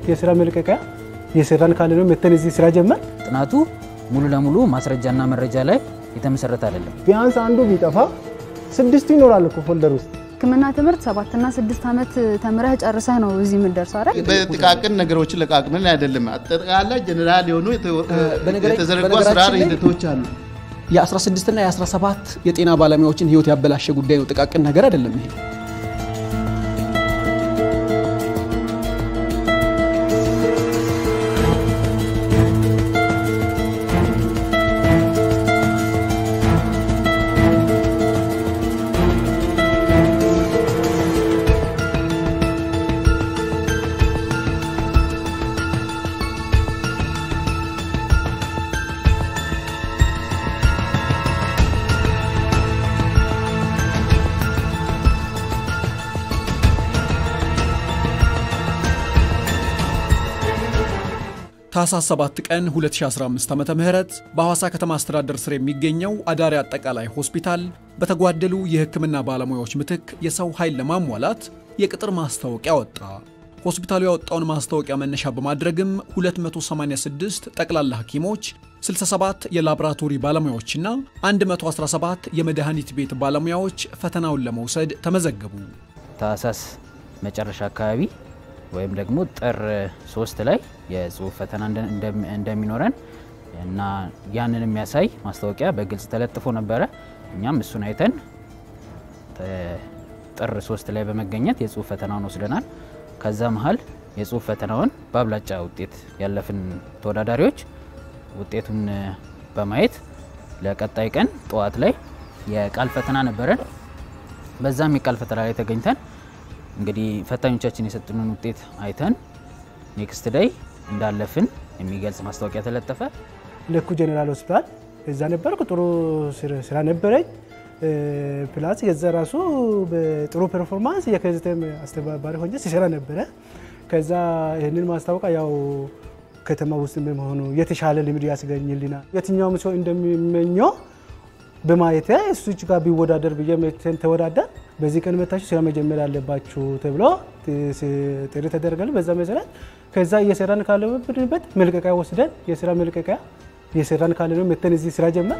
የስራ መልቀቂያ የሰራን ካለ ነው መተን እዚህ ስራ ጀመር። ጥናቱ ሙሉ ለሙሉ ማስረጃና መረጃ ላይ የተመሰረተ አይደለም። ቢያንስ አንዱ ቢጠፋ ስድስቱ ይኖራል እኮ ፎልደር ውስጥ። ሕክምና ትምህርት ሰባትና ስድስት ዓመት ተምረህ ጨርሰህ ነው እዚህ የምትደርሰው አይደል? በጥቃቅን ነገሮችን ለቃቅመን አይደለም። አጠቃላይ ጀኔራል የሆኑ በነገራ- የተዘረጉ በነገራችን አሰራር ላይ- ሂደቶች አሉ። የ16 እና የ17 የጤና ባለሙያዎችን ህይወት ያበላሸ ጉዳይ ነው። ጥቃቅን ነገር አይደለም ይሄ። ታህሳስ 7 ቀን 2015 ዓ.ም በሐዋሳ ከተማ አስተዳደር ስር የሚገኘው አዳሪ አጠቃላይ ሆስፒታል በተጓደሉ የሕክምና ባለሙያዎች ምትክ የሰው ኃይል ለማሟላት የቅጥር ማስታወቂያ ወጣ። ሆስፒታሉ ያወጣውን ማስታወቂያ መነሻ በማድረግም 286 ጠቅላላ ሐኪሞች፣ 67 የላቦራቶሪ ባለሙያዎችና 117 የመድኃኒት ቤት ባለሙያዎች ፈተናውን ለመውሰድ ተመዘገቡ። ታህሳስ መጨረሻ አካባቢ ወይም ደግሞ ጥር ሶስት ላይ የጽሁፍ ፈተና እንደ- እንደሚ- እንደሚኖረን እና ያንን የሚያሳይ ማስታወቂያ በግልጽ ተለጥፎ ነበረ። እኛም እሱን አይተን ተ- ጥር ሶስት ላይ በመገኘት የጽሁፍ ፈተናውን ወስደናል። ከዛ መሀል የጽሁፍ ፈተናውን በአብላጫ ውጤት ያለፍን ተወዳዳሪዎች ውጤቱን በማየት ለቀጣይ ቀን ጠዋት ላይ የቃል ፈተና ነበረን። በዛም የቃል ፈተና ላይ ተገኝተን እንግዲህ ፈታኞቻችን የሰጡንን ውጤት አይተን ኔክስት ዳይ እንዳለፍን የሚገልጽ ማስታወቂያ ተለጠፈ። ለኩ ጀኔራል ሆስፒታል እዛ ነበርኩ። ጥሩ ስራ- ስራ ነበረኝ። ፕላስ የዛ ራሱ በጥሩ ፐርፎርማንስ የከዝተም አስተባባሪ ሆኜ ሲሰራ ነበረ። ከዛ ይህንን ማስታወቂያ ያው ከተማ ውስጥ በመሆኑ የተሻለ ልምድ ያስገኝልናል። የትኛውም ሰው እንደሚመኘው በማየት እሱ ጋር ቢወዳደር ብዬ መተን ተወዳደር በዚህ ቀን መታችሁ ስራ መጀመር አለባችሁ ተብሎ ጥሪ ተደረገል። በዛ መሰረት ከዛ እየሰራን ካለበት መልቀቂያ ወስደን የስራ መልቀቂያ እየሰራን ካለ ነው መተን እዚህ ስራ ጀመር።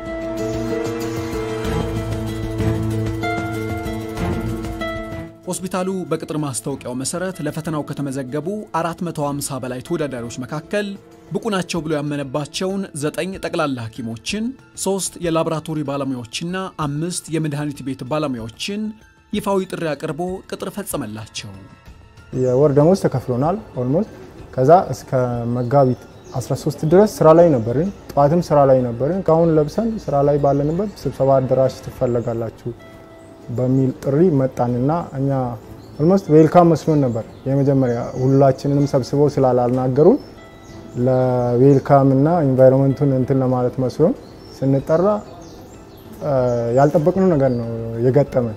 ሆስፒታሉ በቅጥር ማስታወቂያው መሰረት ለፈተናው ከተመዘገቡ 450 በላይ ተወዳዳሪዎች መካከል ብቁ ናቸው ብሎ ያመነባቸውን ዘጠኝ ጠቅላላ ሐኪሞችን፣ ሶስት የላቦራቶሪ ባለሙያዎችና አምስት የመድኃኒት ቤት ባለሙያዎችን ይፋዊ ጥሪ አቅርቦ ቅጥር ፈጸመላቸው። የወር ደሞዝ ተከፍሎናል ኦልሞስት። ከዛ እስከ መጋቢት 13 ድረስ ስራ ላይ ነበርን። ጠዋትም ስራ ላይ ነበርን። ጋውን ለብሰን ስራ ላይ ባለንበት ስብሰባ አዳራሽ ትፈለጋላችሁ በሚል ጥሪ መጣንና እኛ ኦልሞስት ዌልካም መስሎን ነበር። የመጀመሪያ ሁላችንንም ሰብስበው ስላላናገሩን ለዌልካም እና ኢንቫይሮንመንቱን እንትን ለማለት መስሎን ስንጠራ ያልጠበቅነው ነገር ነው የገጠመን።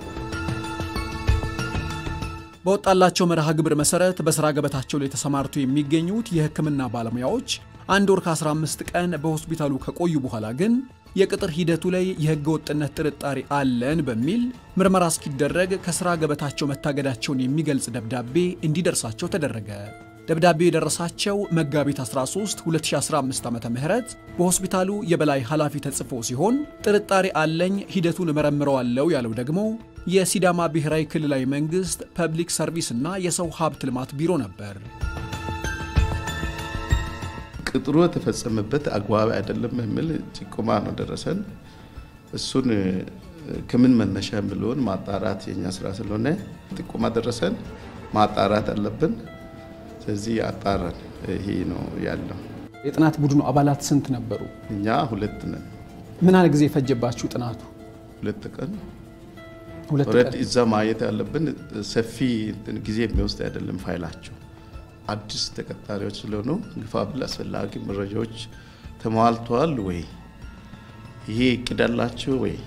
በወጣላቸው መርሃ ግብር መሰረት በስራ ገበታቸው ላይ ተሰማርተው የሚገኙት የሕክምና ባለሙያዎች አንድ ወር ከ15 ቀን በሆስፒታሉ ከቆዩ በኋላ ግን የቅጥር ሂደቱ ላይ የሕገ ወጥነት ጥርጣሬ አለን በሚል ምርመራ እስኪደረግ ከስራ ገበታቸው መታገዳቸውን የሚገልጽ ደብዳቤ እንዲደርሳቸው ተደረገ። ደብዳቤው የደረሳቸው መጋቢት 13 2015 ዓ ም በሆስፒታሉ የበላይ ኃላፊ ተጽፎ ሲሆን ጥርጣሬ አለኝ ሂደቱን እመረምረዋለሁ ያለው ደግሞ የሲዳማ ብሔራዊ ክልላዊ መንግስት ፐብሊክ ሰርቪስ እና የሰው ሀብት ልማት ቢሮ ነበር። ቅጥሩ የተፈጸመበት አግባብ አይደለም የሚል ጭቆማ ነው ደረሰን። እሱን ከምን መነሻ የሚለውን ማጣራት የኛ ስራ ስለሆነ ጥቆማ ደረሰን፣ ማጣራት አለብን። ስለዚህ አጣራን። ይሄ ነው ያለው። የጥናት ቡድኑ አባላት ስንት ነበሩ? እኛ ሁለት ነን። ምን ያህል ጊዜ ፈጀባችሁ ጥናቱ? ሁለት ቀን ሁለት ኦልሬዲ ቀን። እዛ ማየት ያለብን ሰፊ እንትን ጊዜ የሚወስድ አይደለም። ፋይላቸው አዲስ ተቀጣሪዎች ስለሆኑ ግፋ ብል አስፈላጊ መረጃዎች ተሟልተዋል ወይ፣ ይሄ እቅድ አላቸው ወይ፣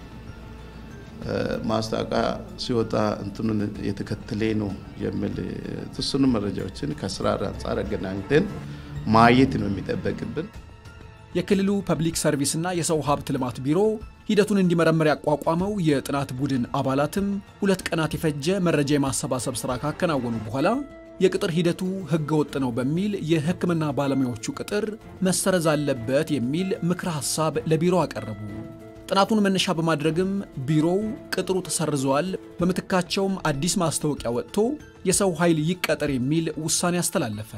ማስታወቂያ ሲወጣ እንትኑን የተከተለ ነው የሚል የተወሰኑ መረጃዎችን ከስራ አንጻር አገናኝተን ማየት ነው የሚጠበቅብን። የክልሉ ፐብሊክ ሰርቪስና የሰው ሀብት ልማት ቢሮ ሂደቱን እንዲመረምር ያቋቋመው የጥናት ቡድን አባላትም ሁለት ቀናት የፈጀ መረጃ የማሰባሰብ ስራ ካከናወኑ በኋላ የቅጥር ሂደቱ ሕገ ወጥ ነው በሚል የሕክምና ባለሙያዎቹ ቅጥር መሰረዝ አለበት የሚል ምክረ ሐሳብ ለቢሮ አቀረቡ። ጥናቱን መነሻ በማድረግም ቢሮው ቅጥሩ ተሰርዘዋል፣ በምትካቸውም አዲስ ማስታወቂያ ወጥቶ የሰው ኃይል ይቀጠር የሚል ውሳኔ አስተላለፈ።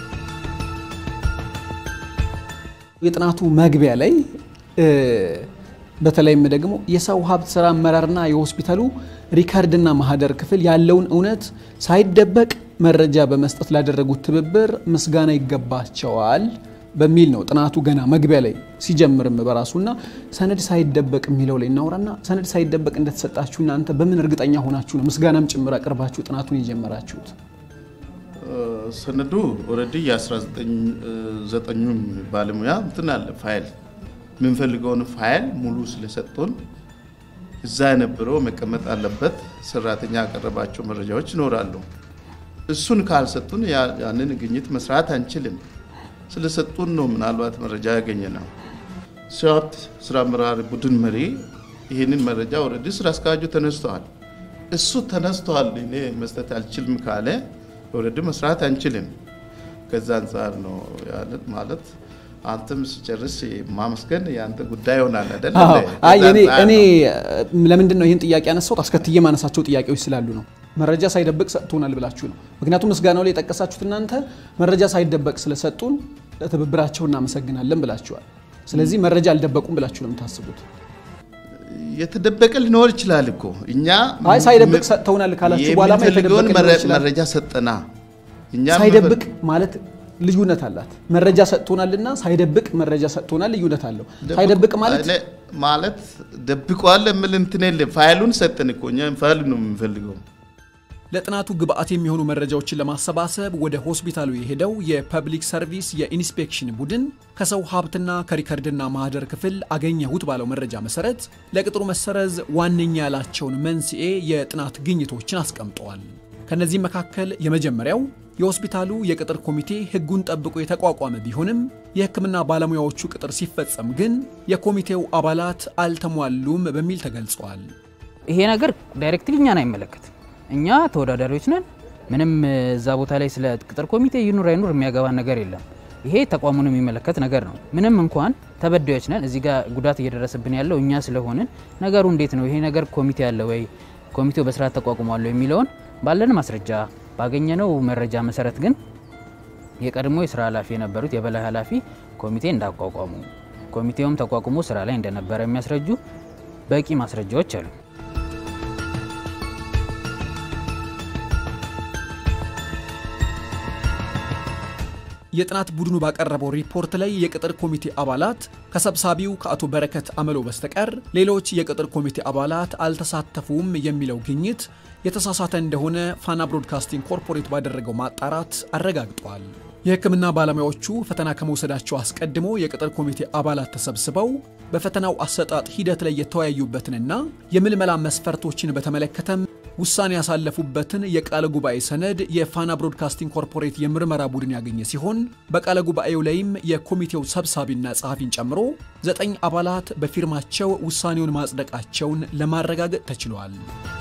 የጥናቱ መግቢያ ላይ በተለይም ደግሞ የሰው ሀብት ስራ አመራርና የሆስፒታሉ ሪከርድና ማህደር ክፍል ያለውን እውነት ሳይደበቅ መረጃ በመስጠት ላደረጉት ትብብር ምስጋና ይገባቸዋል በሚል ነው ጥናቱ ገና መግቢያ ላይ ሲጀምርም በራሱና ሰነድ ሳይደበቅ የሚለው ላይ እናውራና ሰነድ ሳይደበቅ እንደተሰጣችሁ እናንተ በምን እርግጠኛ ሆናችሁ ነው ምስጋናም ጭምር አቅርባችሁ ጥናቱን የጀመራችሁት? ሰነዱ ኦልሬዲ የ19ዘጠኙም ባለሙያ እንትን አለ ፋይል የምንፈልገውን ፋይል ሙሉ ስለሰጡን እዛ የነበረው መቀመጥ አለበት። ሰራተኛ ያቀረባቸው መረጃዎች ይኖራሉ። እሱን ካልሰጡን ያንን ግኝት መስራት አንችልም። ስለሰጡን ነው ምናልባት መረጃ ያገኘ ነው። ሰው ሀብት ስራ አመራር ቡድን መሪ ይህንን መረጃ ኦልሬዲ ስራ አስኪያጁ ተነስተዋል። እሱ ተነስተዋል እኔ መስጠት አልችልም ካለ ኦልሬዲ መስራት አንችልም። ከዛ አንጻር ነው ያለት ማለት አንተም ሲጨርስ ማመስገን የአንተ ጉዳይ ይሆናል አይደል? እኔ ለምንድን ነው ይህን ጥያቄ ያነሳሁት? አስከትዬ ማነሳቸው ጥያቄዎች ስላሉ ነው። መረጃ ሳይደበቅ ሰጥቶናል ብላችሁ ነው። ምክንያቱም ምስጋናው ላይ የጠቀሳችሁት እናንተ መረጃ ሳይደበቅ ስለሰጡን ለትብብራቸው እናመሰግናለን ብላችኋል። ስለዚህ መረጃ አልደበቁም ብላችሁ ነው የምታስቡት? የተደበቀ ሊኖር ይችላል እኮ እኛ አይ ሳይደብቅ ሰጥተውናል ካላችሁ በኋላ የምንፈልገውን መረጃ ሰጠና እኛ ሳይደብቅ ማለት ልዩነት አላት። መረጃ ሰጥቶናልና ሳይደብቅ መረጃ ሰጥቶናል ልዩነት አለው። ሳይደብቅ ማለት ማለት ደብቋል የምል እንትን የለም። ፋይሉን ሰጠን እኮ እኛ ፋይሉ ነው የምንፈልገው። ለጥናቱ ግብአት የሚሆኑ መረጃዎችን ለማሰባሰብ ወደ ሆስፒታሉ የሄደው የፐብሊክ ሰርቪስ የኢንስፔክሽን ቡድን ከሰው ሀብትና ከሪከርድና ማህደር ክፍል አገኘሁት ባለው መረጃ መሰረት ለቅጥሩ መሰረዝ ዋነኛ ያላቸውን መንስኤ የጥናት ግኝቶችን አስቀምጠዋል። ከነዚህም መካከል የመጀመሪያው የሆስፒታሉ የቅጥር ኮሚቴ ሕጉን ጠብቆ የተቋቋመ ቢሆንም የሕክምና ባለሙያዎቹ ቅጥር ሲፈጸም ግን የኮሚቴው አባላት አልተሟሉም በሚል ተገልጸዋል። ይሄ ነገር ዳይሬክትሊ እኛን አይመለከትም። እኛ ተወዳዳሪዎች ነን። ምንም እዛ ቦታ ላይ ስለ ቅጥር ኮሚቴ ይኑር አይኑር የሚያገባን ነገር የለም። ይሄ ተቋሙን የሚመለከት ነገር ነው። ምንም እንኳን ተበዳዮች ነን፣ እዚህ ጋር ጉዳት እየደረሰብን ያለው እኛ ስለሆንን ነገሩ እንዴት ነው ይሄ ነገር ኮሚቴ አለ ወይ ኮሚቴው በስርዓት ተቋቁሟል የሚለውን ባለን ማስረጃ ባገኘነው መረጃ መሰረት ግን የቀድሞ የስራ ኃላፊ የነበሩት የበላይ ኃላፊ ኮሚቴ እንዳቋቋሙ ኮሚቴውም ተቋቁሞ ስራ ላይ እንደነበረ የሚያስረጁ በቂ ማስረጃዎች አሉ። የጥናት ቡድኑ ባቀረበው ሪፖርት ላይ የቅጥር ኮሚቴ አባላት ከሰብሳቢው ከአቶ በረከት አመሎ በስተቀር ሌሎች የቅጥር ኮሚቴ አባላት አልተሳተፉም የሚለው ግኝት የተሳሳተ እንደሆነ ፋና ብሮድካስቲንግ ኮርፖሬት ባደረገው ማጣራት አረጋግጧል። የሕክምና ባለሙያዎቹ ፈተና ከመውሰዳቸው አስቀድሞ የቅጥር ኮሚቴ አባላት ተሰብስበው በፈተናው አሰጣጥ ሂደት ላይ የተወያዩበትንና የምልመላ መስፈርቶችን በተመለከተም ውሳኔ ያሳለፉበትን የቃለ ጉባኤ ሰነድ የፋና ብሮድካስቲንግ ኮርፖሬት የምርመራ ቡድን ያገኘ ሲሆን በቃለ ጉባኤው ላይም የኮሚቴው ሰብሳቢና ጸሐፊን ጨምሮ ዘጠኝ አባላት በፊርማቸው ውሳኔውን ማጽደቃቸውን ለማረጋገጥ ተችሏል።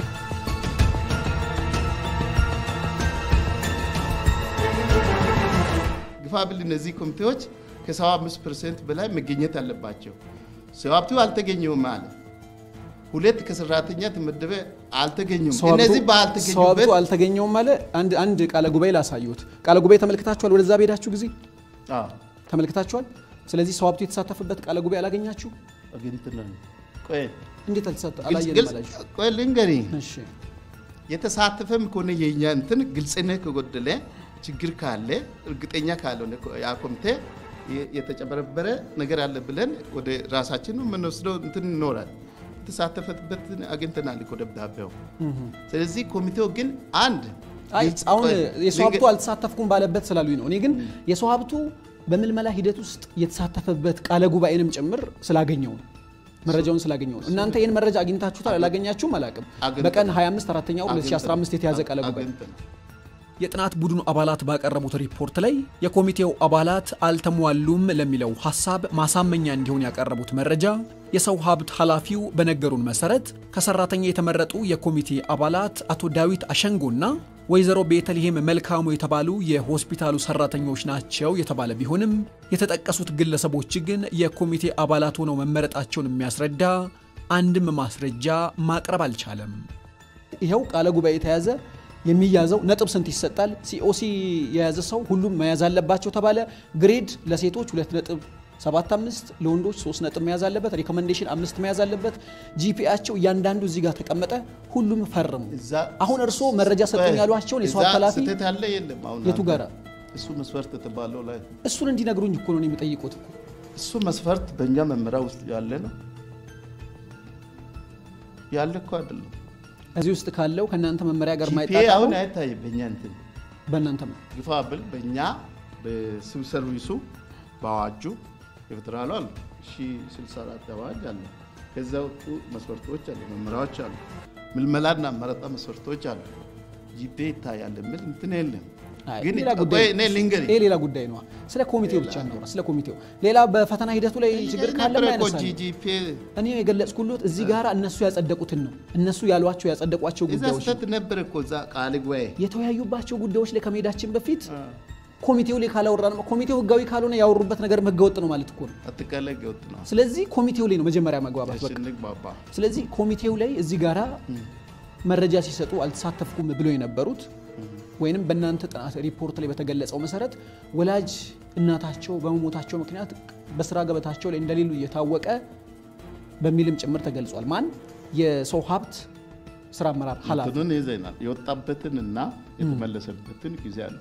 ግፋብል እነዚህ ኮሚቴዎች ከ75 ፐርሰንት በላይ መገኘት አለባቸው። ሰው ሀብቱ አልተገኘውም አለ። ሁለት ከሰራተኛ ተመደበ አልተገኙም። እነዚህ ሰዋብቱ ባልተገኙበት አልተገኘውም አለ። አንድ አንድ ቃለ ጉባኤ ላሳዩት። ቃለ ጉባኤ ተመልክታችኋል? ወደዛ በሄዳችሁ ጊዜ አዎ፣ ተመልክታችኋል? ስለዚህ ሰዋብቱ የተሳተፈበት ቃለ ጉባኤ አላገኛችሁ? አግኝተናል። ቆይ እንዴት አልተሳተ ግልጽ- አላየንም ግልጽ- አላችሁ? ቆይ ልንገርህ እሺ የተሳተፈም ከሆነ የኛ እንትን ግልጽነት ከጎደለ ችግር ካለ እርግጠኛ ካልሆነ ያ ኮሚቴ የ- የተጨበረበረ ነገር አለ ብለን ወደ ራሳችን የምንወስደው እንትን ይኖራል። የተሳተፈበትን አግኝተናል እኮ ደብዳቤው። ስለዚህ ኮሚቴው ግን አንድ አይ ግልጽ- አሁን ቆይ፣ የሰው ሀብቱ ልንገ- አልተሳተፍኩም ባለበት ስላሉኝ ነው። እኔ ግን የሰው ሀብቱ በምልመላ ሂደት ውስጥ የተሳተፈበት ቃለ ጉባኤንም ጭምር ስላገኘው ነው መረጃውን ስላገኘው ነው። እናንተ ይህን መረጃ አግኝታችሁታል አላገኛችሁም አላውቅም። አግኝተናል። በቀን 25 አራተኛው 2015 የተያዘ ቃለ ጉባኤ አግኝተናል። የጥናት ቡድኑ አባላት ባቀረቡት ሪፖርት ላይ የኮሚቴው አባላት አልተሟሉም ለሚለው ሐሳብ ማሳመኛ እንዲሆን ያቀረቡት መረጃ የሰው ሀብት ኃላፊው በነገሩን መሰረት ከሰራተኛ የተመረጡ የኮሚቴ አባላት አቶ ዳዊት አሸንጎና ወይዘሮ ቤተልሔም መልካሙ የተባሉ የሆስፒታሉ ሰራተኞች ናቸው የተባለ ቢሆንም የተጠቀሱት ግለሰቦች ግን የኮሚቴ አባላት ሆነው መመረጣቸውን የሚያስረዳ አንድም ማስረጃ ማቅረብ አልቻለም። ይኸው ቃለ ጉባኤ የተያዘ የሚያዘው ነጥብ ስንት ይሰጣል? ሲኦሲ የያዘ ሰው ሁሉም መያዝ አለባቸው ተባለ። ግሬድ ለሴቶች ሁለት ነጥብ ሰባት አምስት ለወንዶች ሶስት ነጥብ መያዝ አለበት። ሪኮመንዴሽን አምስት መያዝ አለበት። ጂፒኤያቸው እያንዳንዱ እዚህ ጋር ተቀመጠ። ሁሉም ፈርሙ። አሁን እርስዎ መረጃ ሰጡኝ ያሏቸውን የሰው ኃላፊ ስህተት ያለ የለም። አሁን የቱ ጋራ እሱ መስፈርት የተባለው ላይ እሱን እንዲነግሩኝ እኮ ነው የሚጠይቁት እኮ እሱ መስፈርት በእኛ መመሪያ ውስጥ ያለ ነው ያለ እኮ አይደለም። እዚህ ውስጥ ካለው ከእናንተ መመሪያ ጋር ጂፒኤ ማይጣጣም አሁን አይታይም በእኛ እንትን በእናንተ ነው። ግፋ ብል በእኛ በሲቪል ሰርቪሱ በአዋጁ የፌዴራሉ አለ ሺ 64 አዋጅ አለ። ከዛ ወጡ መስፈርቶች አሉ፣ መመሪያዎች አሉ፣ ምልመላና መረጣ መስፈርቶች አሉ። ጂፒኤ ይታያል የሚል እንትን የለም። አይ፣ ግን ሌላ ቆይ ጉዳይ እኔ ልንገርህ ይሄ ሌላ ጉዳይ ነው። ስለ ኮሚቴው ብቻ እናውራ። ስለ ኮሚቴው ሌላ በፈተና ሂደቱ ላይ ችግር ካለ ነበረ እኮ ያነሳል። ጂፒኤ እኔ የገለጽኩሎት እዚህ ጋር እነሱ ያጸደቁትን ነው። እነሱ ያሏቸው ያጸደቋቸው እዛ ጉዳዮች ስህተት ነበረ እኮ እዛ ቃል ጉባኤ የተወያዩባቸው ጉዳዮች ላይ ከመሄዳችን በፊት ኮሚቴው ላይ ካላወራን ኮሚቴው ህጋዊ ካልሆነ ያወሩበት ነገር ህገወጥ ነው ማለት እኮ ነው። አጠቃላይ ገወጥ ነው ስለዚህ ኮሚቴው ላይ ነው መጀመሪያ መግባባት በቃ። ስንግባባ ስለዚህ ኮሚቴው ላይ እዚህ ጋራ መረጃ ሲሰጡ አልተሳተፍኩም ብለው የነበሩት ወይንም በእናንተ ጥናት ሪፖርት ላይ በተገለጸው መሰረት ወላጅ እናታቸው በመሞታቸው ምክንያት በስራ ገበታቸው ላይ እንደሌሉ እየታወቀ በሚልም ጭምር ተገልጿል። ማን የሰው ሀብት ስራ አመራር ኃላፊ እንትኑን ይዘናል የወጣበትን እና የተመለሰበትን ጊዜ አለ።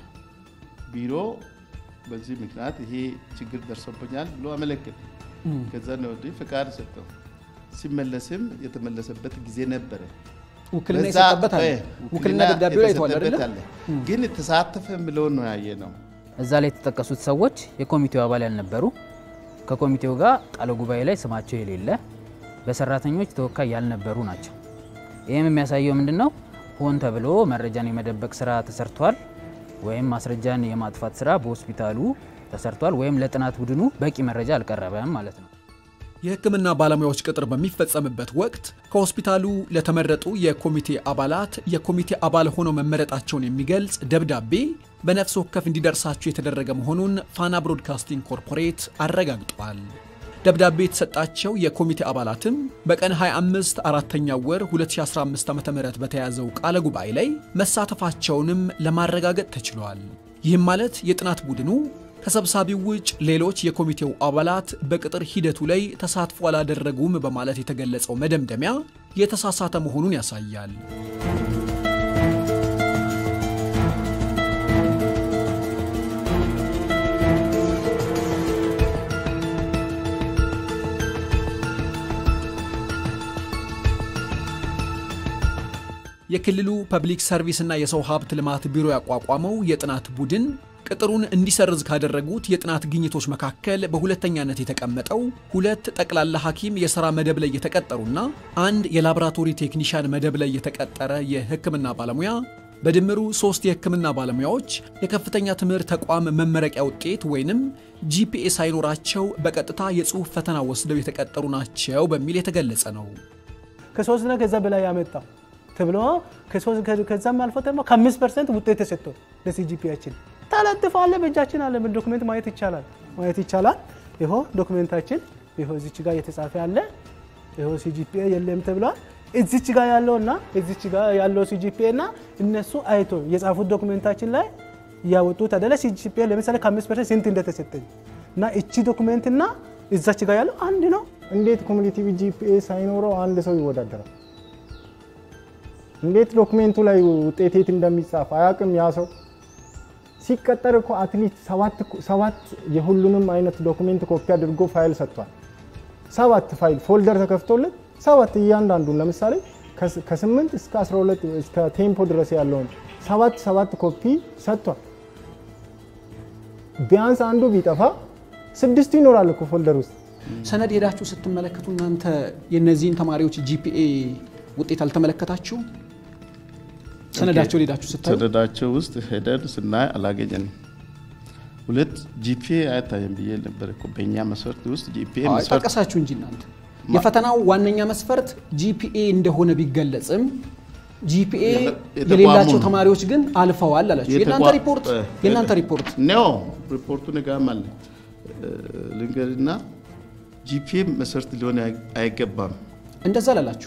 ቢሮ በዚህ ምክንያት ይሄ ችግር ደርሶብኛል ብሎ አመለክት። ከዛ ነው ወዲህ ፍቃድ ሰጠው። ሲመለስም የተመለሰበት ጊዜ ነበረ። ውክልና በዛ የሰጠበት አለ። እ ውክልና ደብዳቤው ላይ አይተዋል አይደለ? የተሰጠበት አለ። ግን ተሳተፈ ብለውን ነው ያየ ነው። እዛ ላይ የተጠቀሱት ሰዎች የኮሚቴው አባል ያልነበሩ ከኮሚቴው ጋር ቃለ ጉባኤ ላይ ስማቸው የሌለ በሰራተኞች ተወካይ ያልነበሩ ናቸው። ይህም የሚያሳየው ምንድን ነው? ሆን ተብሎ መረጃን የመደበቅ ስራ ተሰርቷል፣ ወይም ማስረጃን የማጥፋት ስራ በሆስፒታሉ ተሰርቷል፣ ወይም ለጥናት ቡድኑ በቂ መረጃ አልቀረበም ማለት ነው። የሕክምና ባለሙያዎች ቅጥር በሚፈጸምበት ወቅት ከሆስፒታሉ ለተመረጡ የኮሚቴ አባላት የኮሚቴ አባል ሆነው መመረጣቸውን የሚገልጽ ደብዳቤ በነፍስ ወከፍ እንዲደርሳቸው የተደረገ መሆኑን ፋና ብሮድካስቲንግ ኮርፖሬት አረጋግጧል። ደብዳቤ የተሰጣቸው የኮሚቴ አባላትም በቀን 25 አራተኛው ወር 2015 ዓ ም በተያዘው ቃለ ጉባኤ ላይ መሳተፋቸውንም ለማረጋገጥ ተችሏል። ይህም ማለት የጥናት ቡድኑ ከሰብሳቢው ውጭ ሌሎች የኮሚቴው አባላት በቅጥር ሂደቱ ላይ ተሳትፎ አላደረጉም በማለት የተገለጸው መደምደሚያ የተሳሳተ መሆኑን ያሳያል። የክልሉ ፐብሊክ ሰርቪስና የሰው ሀብት ልማት ቢሮ ያቋቋመው የጥናት ቡድን ቅጥሩን እንዲሰርዝ ካደረጉት የጥናት ግኝቶች መካከል በሁለተኛነት የተቀመጠው ሁለት ጠቅላላ ሐኪም የሥራ መደብ ላይ የተቀጠሩና አንድ የላቦራቶሪ ቴክኒሽያን መደብ ላይ የተቀጠረ የሕክምና ባለሙያ በድምሩ ሶስት የሕክምና ባለሙያዎች የከፍተኛ ትምህርት ተቋም መመረቂያ ውጤት ወይንም ጂፒኤ ሳይኖራቸው በቀጥታ የጽሑፍ ፈተና ወስደው የተቀጠሩ ናቸው በሚል የተገለጸ ነው። ከሶስትና ከዛ በላይ ያመጣው ተብሎ ከዛም አልፎ ደግሞ ከአምስት ፐርሰንት ውጤት ተሰጥቶ ለሲጂፒያችን ተለጥፏል። በእጃችን አለ። ዶክሜንት ማየት ይቻላል ማየት ይቻላል። ይሆ ዶክሜንታችን ይሆ እዚች ጋር የተጻፈ አለ። ይሆ ሲጂፒኤ የለም ተብሏል። እዚች ጋር ያለው እና እዚች ጋር ያለው ሲጂፒኤ እና እነሱ አይቶ የጻፉት ዶክሜንታችን ላይ እያወጡት አደለ። ሲጂፒኤ ለምሳሌ ከአምስት ፐርሰንት ስንት እንደተሰጠኝ እና እቺ ዶክሜንት እና እዛች ጋር ያለው አንድ ነው። እንዴት ኮሚኒቲቭ ጂፒኤ ሳይኖረው አንድ ሰው ይወዳደራል? እንዴት ዶክሜንቱ ላይ ውጤት የት እንደሚጻፍ አያውቅም ያ ሰው። ሲቀጠር እኮ አትሊስት ሰባት የሁሉንም አይነት ዶክሜንት ኮፒ አድርጎ ፋይል ሰጥቷል። ሰባት ፋይል ፎልደር ተከፍቶለት ሰባት እያንዳንዱን ለምሳሌ ከ8 እስከ 12 እስከ ቴምፖ ድረስ ያለውን ሰባት ሰባት ኮፒ ሰጥቷል። ቢያንስ አንዱ ቢጠፋ ስድስቱ ይኖራል እኮ ፎልደር ውስጥ። ሰነድ ሄዳችሁ ስትመለከቱ እናንተ የእነዚህን ተማሪዎች ጂፒኤ ውጤት አልተመለከታችሁ? ሰነዳቸው ሄዳችሁ ስታዩ ሰነዳቸው ውስጥ ሄደን ስናይ አላገኘንም። ሁለት ጂፒኤ አይታይም ብዬ ነበር እኮ በእኛ መስፈርት ውስጥ ጂፒኤ አዎ፣ መስፈርት ጠቀሳችሁ እንጂ እናንተ የፈተናው ዋነኛ መስፈርት ጂፒኤ እንደሆነ ቢገለጽም ጂፒኤ የተቋሙ የሌላቸው ነው። ተማሪዎች ግን አልፈዋል አላችሁ። የእናንተ የተቋ- ሪፖርት እ- የእናንተ ሪፖርት ነው ሪፖርቱ ንጋም አለ ልንገርና ጂፒኤ መሰረት ሊሆን አይ- አይገባም እንደዛ ላላችሁ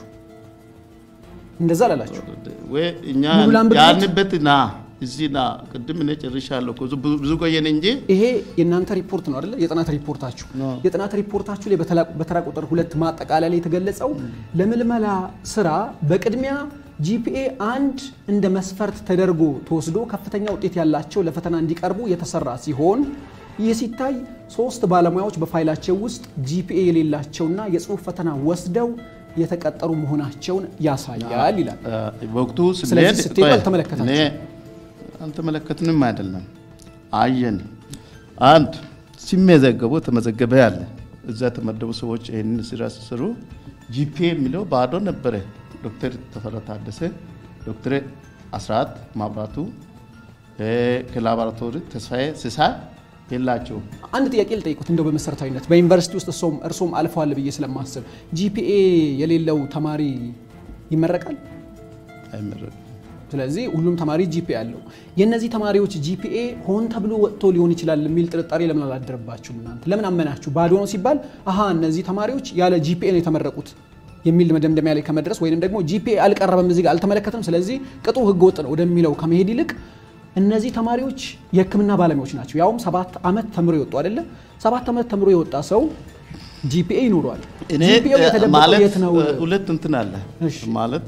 እንደዛ ላላችሁ ወይ እኛ ሙሉ ላንብብት? ያልንበት ና እዚህ ና ቅድም እኔ ጨርሻለሁ እኮ ብዙ- ብዙ ቆየን እንጂ ይሄ የእናንተ ሪፖርት ነው አይደለ? የጥናት ሪፖርታችሁ የጥናት ሪፖርታችሁ ላይ በተላ- በተራ ቁጥር ሁለት ማጠቃለያ ላይ የተገለጸው ለምልመላ ስራ በቅድሚያ ጂፒኤ አንድ እንደ መስፈርት ተደርጎ ተወስዶ ከፍተኛ ውጤት ያላቸው ለፈተና እንዲቀርቡ የተሰራ ሲሆን ይህ ሲታይ ሶስት ባለሙያዎች በፋይላቸው ውስጥ ጂፒኤ የሌላቸውና የጽሁፍ ፈተና ወስደው የተቀጠሩ መሆናቸውን ያሳያል ይላል። አ፣ በወቅቱ ስለዚህ ስንሄድ ስትሄዱ ቆይ፣ አልተመለከታችሁም? እኔ አልተመለከትንም አይደለም አየን። አንድ ሲመዘገቡ ተመዘገበ ያለ እዛ የተመደቡ ሰዎች ይህንን ስራ ሲሰሩ ጂፒኤ የሚለው ባዶ ነበረ። ዶክተር ተፈራ ታደሰ፣ ዶክተር አስራት ማብራቱ እ፣ ከላቦራቶሪ ተስፋዬ ሲሳይ የላቸውም። አንድ ጥያቄ ልጠይቁት እንደው በመሰረታዊነት በዩኒቨርሲቲ ውስጥ እርሶም እርሶም አልፈዋል ብዬ ስለማስብ ጂፒኤ የሌለው ተማሪ ይመረቃል። አይመረቅም። ስለዚህ ሁሉም ተማሪ ጂፒኤ አለው። የእነዚህ ተማሪዎች ጂፒኤ ሆን ተብሎ ወጥቶ ሊሆን ይችላል የሚል ጥርጣሬ ለምን አላደረባችሁም? እናንተ ለምን አመናችሁ? ባዶ ነው ሲባል አሀ እነዚህ ተማሪዎች ያለ ጂፒኤ ነው የተመረቁት የሚል መደምደሚያ ላይ ከመድረስ ወይንም ደግሞ ጂፒኤ አልቀረበም እዚህ ጋር አልተመለከትም፣ ስለዚህ ቅጡ ህገወጥ ነው ወደሚለው ከመሄድ ይልቅ እነዚህ ተማሪዎች የሕክምና ባለሙያዎች ናቸው። ያውም ሰባት ዓመት ተምሮ የወጡ አይደለ? ሰባት ዓመት ተምሮ የወጣ ሰው ጂፒኤ ይኖረዋል። እኔ ጂፒኤው እ፣ የተደበቀው ማለት የት ነው? እ፣ ሁለት እንትን አለ እሺ። ማለት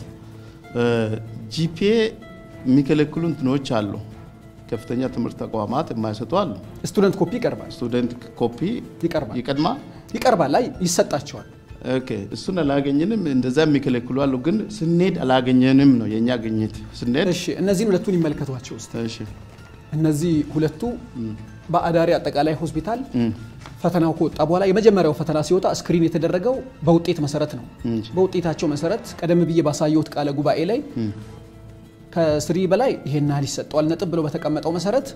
ጂፒኤ የሚከለክሉ እንትኖች አሉ። ከፍተኛ ትምህርት ተቋማት የማይሰጡ አሉ። ስቱደንት ኮፒ ይቀርባል ስቱደንት ኮፒ ይቀርባል ይቀድማል። ይቀርባል ላይ ይሰጣቸዋል። ኦኬ እሱን አላገኘንም። እንደዛ የሚከለክሉ አሉ። ግን ስንሄድ አላገኘንም ነው የእኛ ግኝት። ስንሄድ እሺ እነዚህን ሁለቱን ይመልከቷቸው ውስጥ እሺ እነዚህ ሁለቱ በአዳሪ አጠቃላይ ሆስፒታል ፈተናው ከወጣ በኋላ የመጀመሪያው ፈተና ሲወጣ ስክሪን የተደረገው በውጤት መሰረት ነው። እም። በውጤታቸው መሰረት ቀደም ብዬ ባሳየሁት ቃለ ጉባኤ ላይ ከስሪ በላይ ይሄን ያህል ይሰጠዋል ነጥብ ብሎ በተቀመጠው መሰረት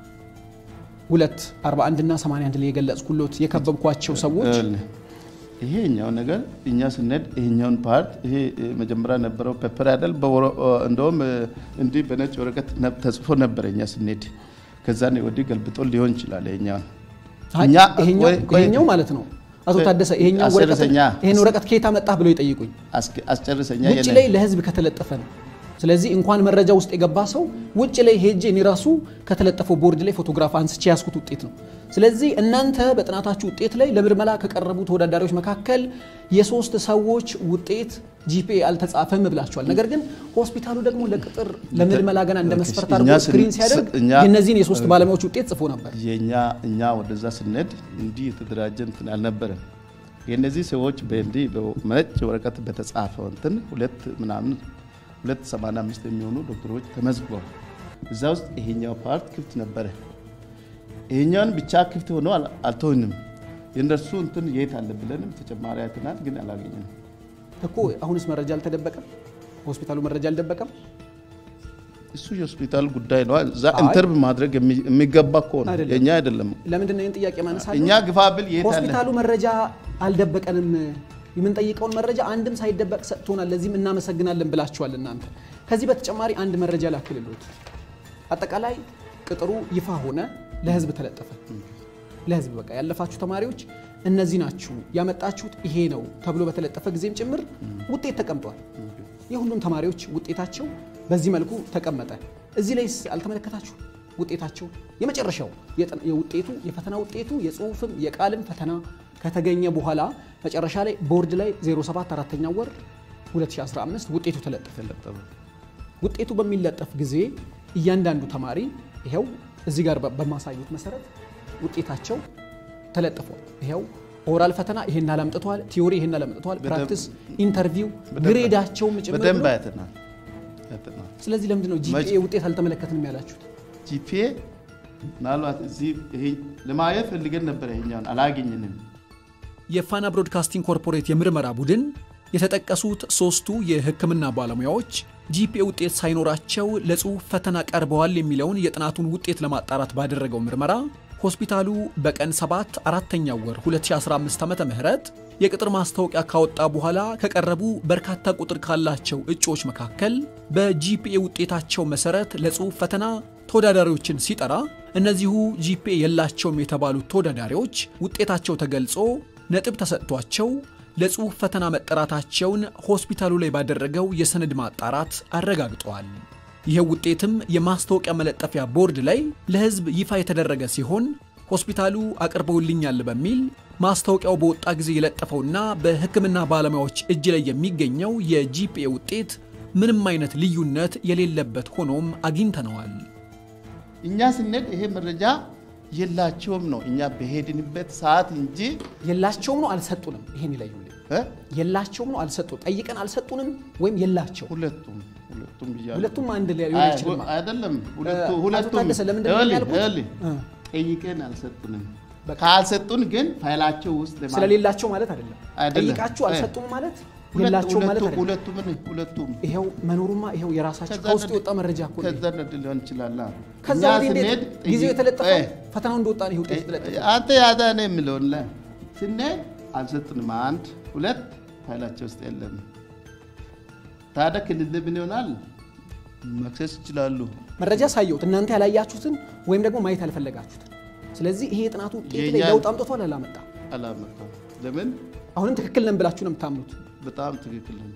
ሁለት 41 እና 81 ላይ የገለጽኩሎት የከበብኳቸው ሰዎች ይኸውልህ፣ ይሄኛው ነገር እኛ ስንሄድ ይሄኛውን ፓርት ይሄ እ፣ መጀመሪያ ነበረው ፔፐር አይደል? በወረ- እ፣ እንደውም እ፣ እንዲህ በነጭ ወረቀት ነ- ተጽፎ ነበረ እኛ ስንሄድ። ከዛ ነው ወዲህ ገልብጦ ሊሆን ይችላል ይሄኛውን አይ፣ እኛ ይሄኛው ቆይ- ቆይ፣ ይሄኛው ማለት ነው አቶ ታደሰ ይሄኛው ወረቀት አስጨርሰኛ። ይሄን ወረቀት ከየት አመጣህ ብለው ይጠይቁኝ። አስke- አስጨርሰኛ ውጭ የኔ- ላይ ለህዝብ ከተለጠፈ ነው። ስለዚህ እንኳን መረጃ ውስጥ የገባ ሰው ውጭ ላይ ሄጄ እኔ ራሱ ከተለጠፈው ቦርድ ላይ ፎቶግራፍ አንስቼ ያስኩት ውጤት ነው። ስለዚህ እናንተ በጥናታችሁ ውጤት ላይ ለምርመራ ከቀረቡ ተወዳዳሪዎች መካከል የሶስት ሰዎች ውጤት ጂፒኤ አልተጻፈም ብላችኋል። ነገር ግን ሆስፒታሉ ደግሞ ለቅጥር ለምርመራ ገና እንደ መስፈርት እኛ አድርጎ ስን- ስክሪን ሲያደርግ እኛ- የእነዚህን የሶስት ባለሙያዎች ውጤት ጽፎ ነበር። የኛ እኛ ወደዛ ስንሄድ እንዲህ የተደራጀ እንትን አልነበረም። የእነዚህ ሰዎች በእንዲህ በነጭ ወረቀት በተጻፈው እንትን ሁለት ምናምን ሁለት ሰማንያ አምስት የሚሆኑ ዶክተሮች ተመዝግበው እዛ ውስጥ ይሄኛው ፓርት ክፍት ነበረ። ይሄኛውን ብቻ ክፍት ሆኖ አል- አልተውንም። የእነርሱ እንትን የት አለ ብለንም ተጨማሪ አይተናል፣ ግን አላገኘንም። እኮ አሁንስ መረጃ አልተደበቀም? ሆስፒታሉ መረጃ አልደበቀም? እሱ የሆስፒታል ጉዳይ ነው። እዛ አይ። ኢንተርቭ ማድረግ የሚ- የሚገባ እኮ ነው፣ አይደለም። የእኛ አይደለም። ለምንድን ነው ይህን ጥያቄ ማነሳለሁ? እኛ ግፋብል የት አለ ሆስፒታሉ መረጃ አልደበቀንም። የምንጠይቀውን መረጃ አንድም ሳይደበቅ ሰጥቶናል። ለዚህም እናመሰግናለን ብላችኋል እናንተ። ከዚህ በተጨማሪ አንድ መረጃ ላክልሎት። አጠቃላይ ቅጥሩ ይፋ ሆነ፣ ለህዝብ ተለጠፈ። ለህዝብ በቃ ያለፋችሁ ተማሪዎች እነዚህ ናችሁ ያመጣችሁት ይሄ ነው ተብሎ በተለጠፈ ጊዜም ጭምር ውጤት ተቀምጧል። የሁሉም ተማሪዎች ውጤታቸው በዚህ መልኩ ተቀመጠ። እዚህ ላይስ አልተመለከታችሁ ውጤታቸው የመጨረሻው የጥ- የውጤቱ የፈተና ውጤቱ የጽሁፍም የቃልም ፈተና ከተገኘ በኋላ መጨረሻ ላይ ቦርድ ላይ 07 አራተኛ ወር 2015 ውጤቱ ተለጠፈ። ውጤቱ በሚለጠፍ ጊዜ እያንዳንዱ ተማሪ ይኸው እዚህ ጋር በ- በማሳዩት መሰረት ውጤታቸው ተለጥፏል። ይኸው ኦራል ፈተና ይሄን አላምጥተዋል፣ ቲዮሪ ይሄን አላምጥተዋል፣ በደንብ- ፕራክቲስ፣ ኢንተርቪው በደንብ- ግሬዳቸውም ጭምር በደንብ ብሎ አይተናል አይተናል። ስለዚህ ለምንድን ነው ጂፒኤ ውጤት አልተመለከትንም ያላችሁት? ጂፒኤ ምናልባት እዚህ ይሄ ለማየት ፈልገን ነበር፣ ይሄኛውን አላገኘንም። የፋና ብሮድካስቲንግ ኮርፖሬት የምርመራ ቡድን የተጠቀሱት ሶስቱ የሕክምና ባለሙያዎች ጂፒኤ ውጤት ሳይኖራቸው ለጽሑፍ ፈተና ቀርበዋል የሚለውን የጥናቱን ውጤት ለማጣራት ባደረገው ምርመራ ሆስፒታሉ በቀን 7 አራተኛው ወር 2015 ዓ ም የቅጥር ማስታወቂያ ካወጣ በኋላ ከቀረቡ በርካታ ቁጥር ካላቸው እጩዎች መካከል በጂፒኤ ውጤታቸው መሰረት ለጽሑፍ ፈተና ተወዳዳሪዎችን ሲጠራ እነዚሁ ጂፒኤ የላቸውም የተባሉት ተወዳዳሪዎች ውጤታቸው ተገልጾ ነጥብ ተሰጥቷቸው ለጽሑፍ ፈተና መጠራታቸውን ሆስፒታሉ ላይ ባደረገው የሰነድ ማጣራት አረጋግጠዋል። ይህ ውጤትም የማስታወቂያ መለጠፊያ ቦርድ ላይ ለሕዝብ ይፋ የተደረገ ሲሆን ሆስፒታሉ አቅርበውልኛል በሚል ማስታወቂያው በወጣ ጊዜ የለጠፈውና በሕክምና ባለሙያዎች እጅ ላይ የሚገኘው የጂፒኤ ውጤት ምንም አይነት ልዩነት የሌለበት ሆኖም አግኝተነዋል። እኛ ስንሄድ ይሄ መረጃ የላቸውም ነው እኛ በሄድንበት ሰዓት እንጂ የላቸውም ነው አልሰጡንም። ይሄን ይለዩልኝ። እ? የላቸውም ነው አልሰጡን። ጠይቀን አልሰጡንም ወይም የላቸው ሁለቱም ሁለቱም ብያለሁ። ሁለቱም አንድ ላይ ሊሆን አይ፣ አይችልም። አይደለም ሁለቱ አቶ ሁለቱም ታደሰ ለምንድን ነው ይኸውልህ፣ ያልኩት? ይኸውልህ፣ እ። ጠይቀን አልሰጡንም። በቃ። ካልሰጡን ግን ፋይላቸው ውስጥ ለማለት- ስለሌላቸው ማለት አይደለም። አይደለም። ጠይቃችሁ አይ። አልሰጡም ማለት ሁለቱ- የላቸው ማለት ሁለቱ- አይደለም። ሁለቱም ሁለቱም ይኸው መኖሩማ ይኸው የራሳቸው ከዛ ከውስጥ ነድ- የወጣ መረጃ እኮ ነው። ከዛ ነድ ሊሆን ይችላል። ከዛ እኛ ወዲህ እንዴት ስንሄድ ጊዜው ጠይቅ- የተለጠፈው እ፣ ፈተናው እንደወጣ ነው ይሄ ውጤት የተለጠፈው። አንተ ያዛ ነው የሚለውን ላይ ስንሄድ አልሰጡንም። አንድ ሁለት ፋይላቸው ውስጥ የለም። ታዲያ ክልል ምን ይሆናል? መክሰስ ይችላሉ። መረጃ ሳየሁት እናንተ ያላያችሁትን ወይም ደግሞ ማየት ያልፈለጋችሁትን። ስለዚህ ይሄ የጥናቱ ውጤት ላይ የእኛን- ለውጥ አምጥቷል አላመጣም? አላመጣም። ለምን? አሁንም ትክክል ነን ብላችሁ ነው የምታምኑት? በጣም ትክክል ነው።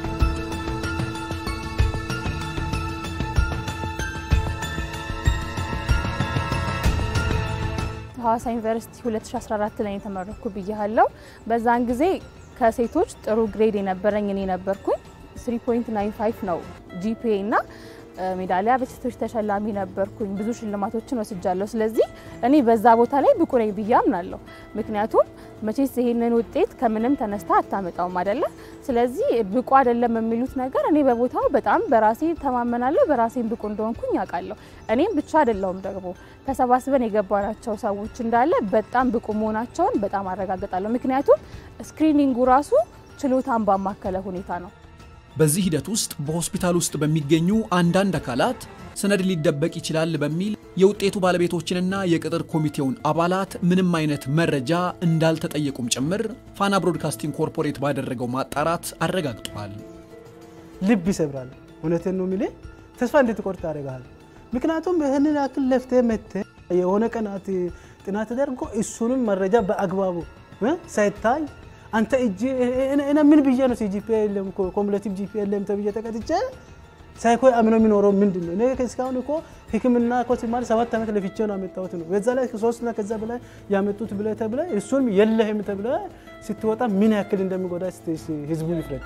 ሐዋሳ ዩኒቨርሲቲ 2014 ላይ የተመረኩ ብያለሁ። በዛን ጊዜ ከሴቶች ጥሩ ግሬድ የነበረኝ እኔ ነበርኩኝ። 3.95 ነው ጂፒኤ እና እ፣ ሜዳሊያ በሴቶች ተሸላሚ ነበርኩኝ። ብዙ ሽልማቶችን ወስጃለሁ። ስለዚህ እኔ በዛ ቦታ ላይ ብቁ ነኝ ብዬ አምናለሁ። ምክንያቱም መቼስ ይሄንን ውጤት ከምንም ተነስታ አታመጣውም አይደለ? ስለዚህ ብቁ አይደለም የሚሉት ነገር እኔ በቦታው በጣም በራሴ ተማመናለሁ። በራሴን ብቁ እንደሆንኩኝ ያውቃለሁ። እኔም ብቻ አይደለውም ደግሞ ተሰባስበን የገባናቸው ሰዎች እንዳለ በጣም ብቁ መሆናቸውን በጣም አረጋግጣለሁ። ምክንያቱም ስክሪኒንጉ ራሱ ችሎታን ባማከለ ሁኔታ ነው። በዚህ ሂደት ውስጥ በሆስፒታል ውስጥ በሚገኙ አንዳንድ አካላት ሰነድ ሊደበቅ ይችላል በሚል የውጤቱ ባለቤቶችንና የቅጥር ኮሚቴውን አባላት ምንም አይነት መረጃ እንዳልተጠየቁም ጭምር ፋና ብሮድካስቲንግ ኮርፖሬት ባደረገው ማጣራት አረጋግጧል። ልብ ይሰብራል። እውነቴን ነው የሚልህ ተስፋ እንድትቆርጥ ያደርግሃል። ምክንያቱም ይህንን ያክል ለፍተህ መጥተህ የሆነ ቀናት ጥናት ተደርጎ እሱንም መረጃ በአግባቡ እ ሳይታይ አንተ እጅ እኔ ምን ብዬ ነው ጂፒኤ የለም ኮሙሌቲቭ ጂፒኤ የለም ተብዬ ተቀጥቼ ሳይኮ አምኖ የሚኖረው ምንድን ነው? እኔ እስካሁን እኮ ሕክምና እኮ ሲማር ሰባት ዓመት ለፍቼ ነው ያመጣሁት ነው። በዛ ላይ ሶስትና ከዛ በላይ ያመጡት ብለህ ተብለህ እሱንም የለህም ተብለህ ስትወጣ ምን ያክል እንደሚጎዳ እስቲ ህዝቡ ይፍረድ።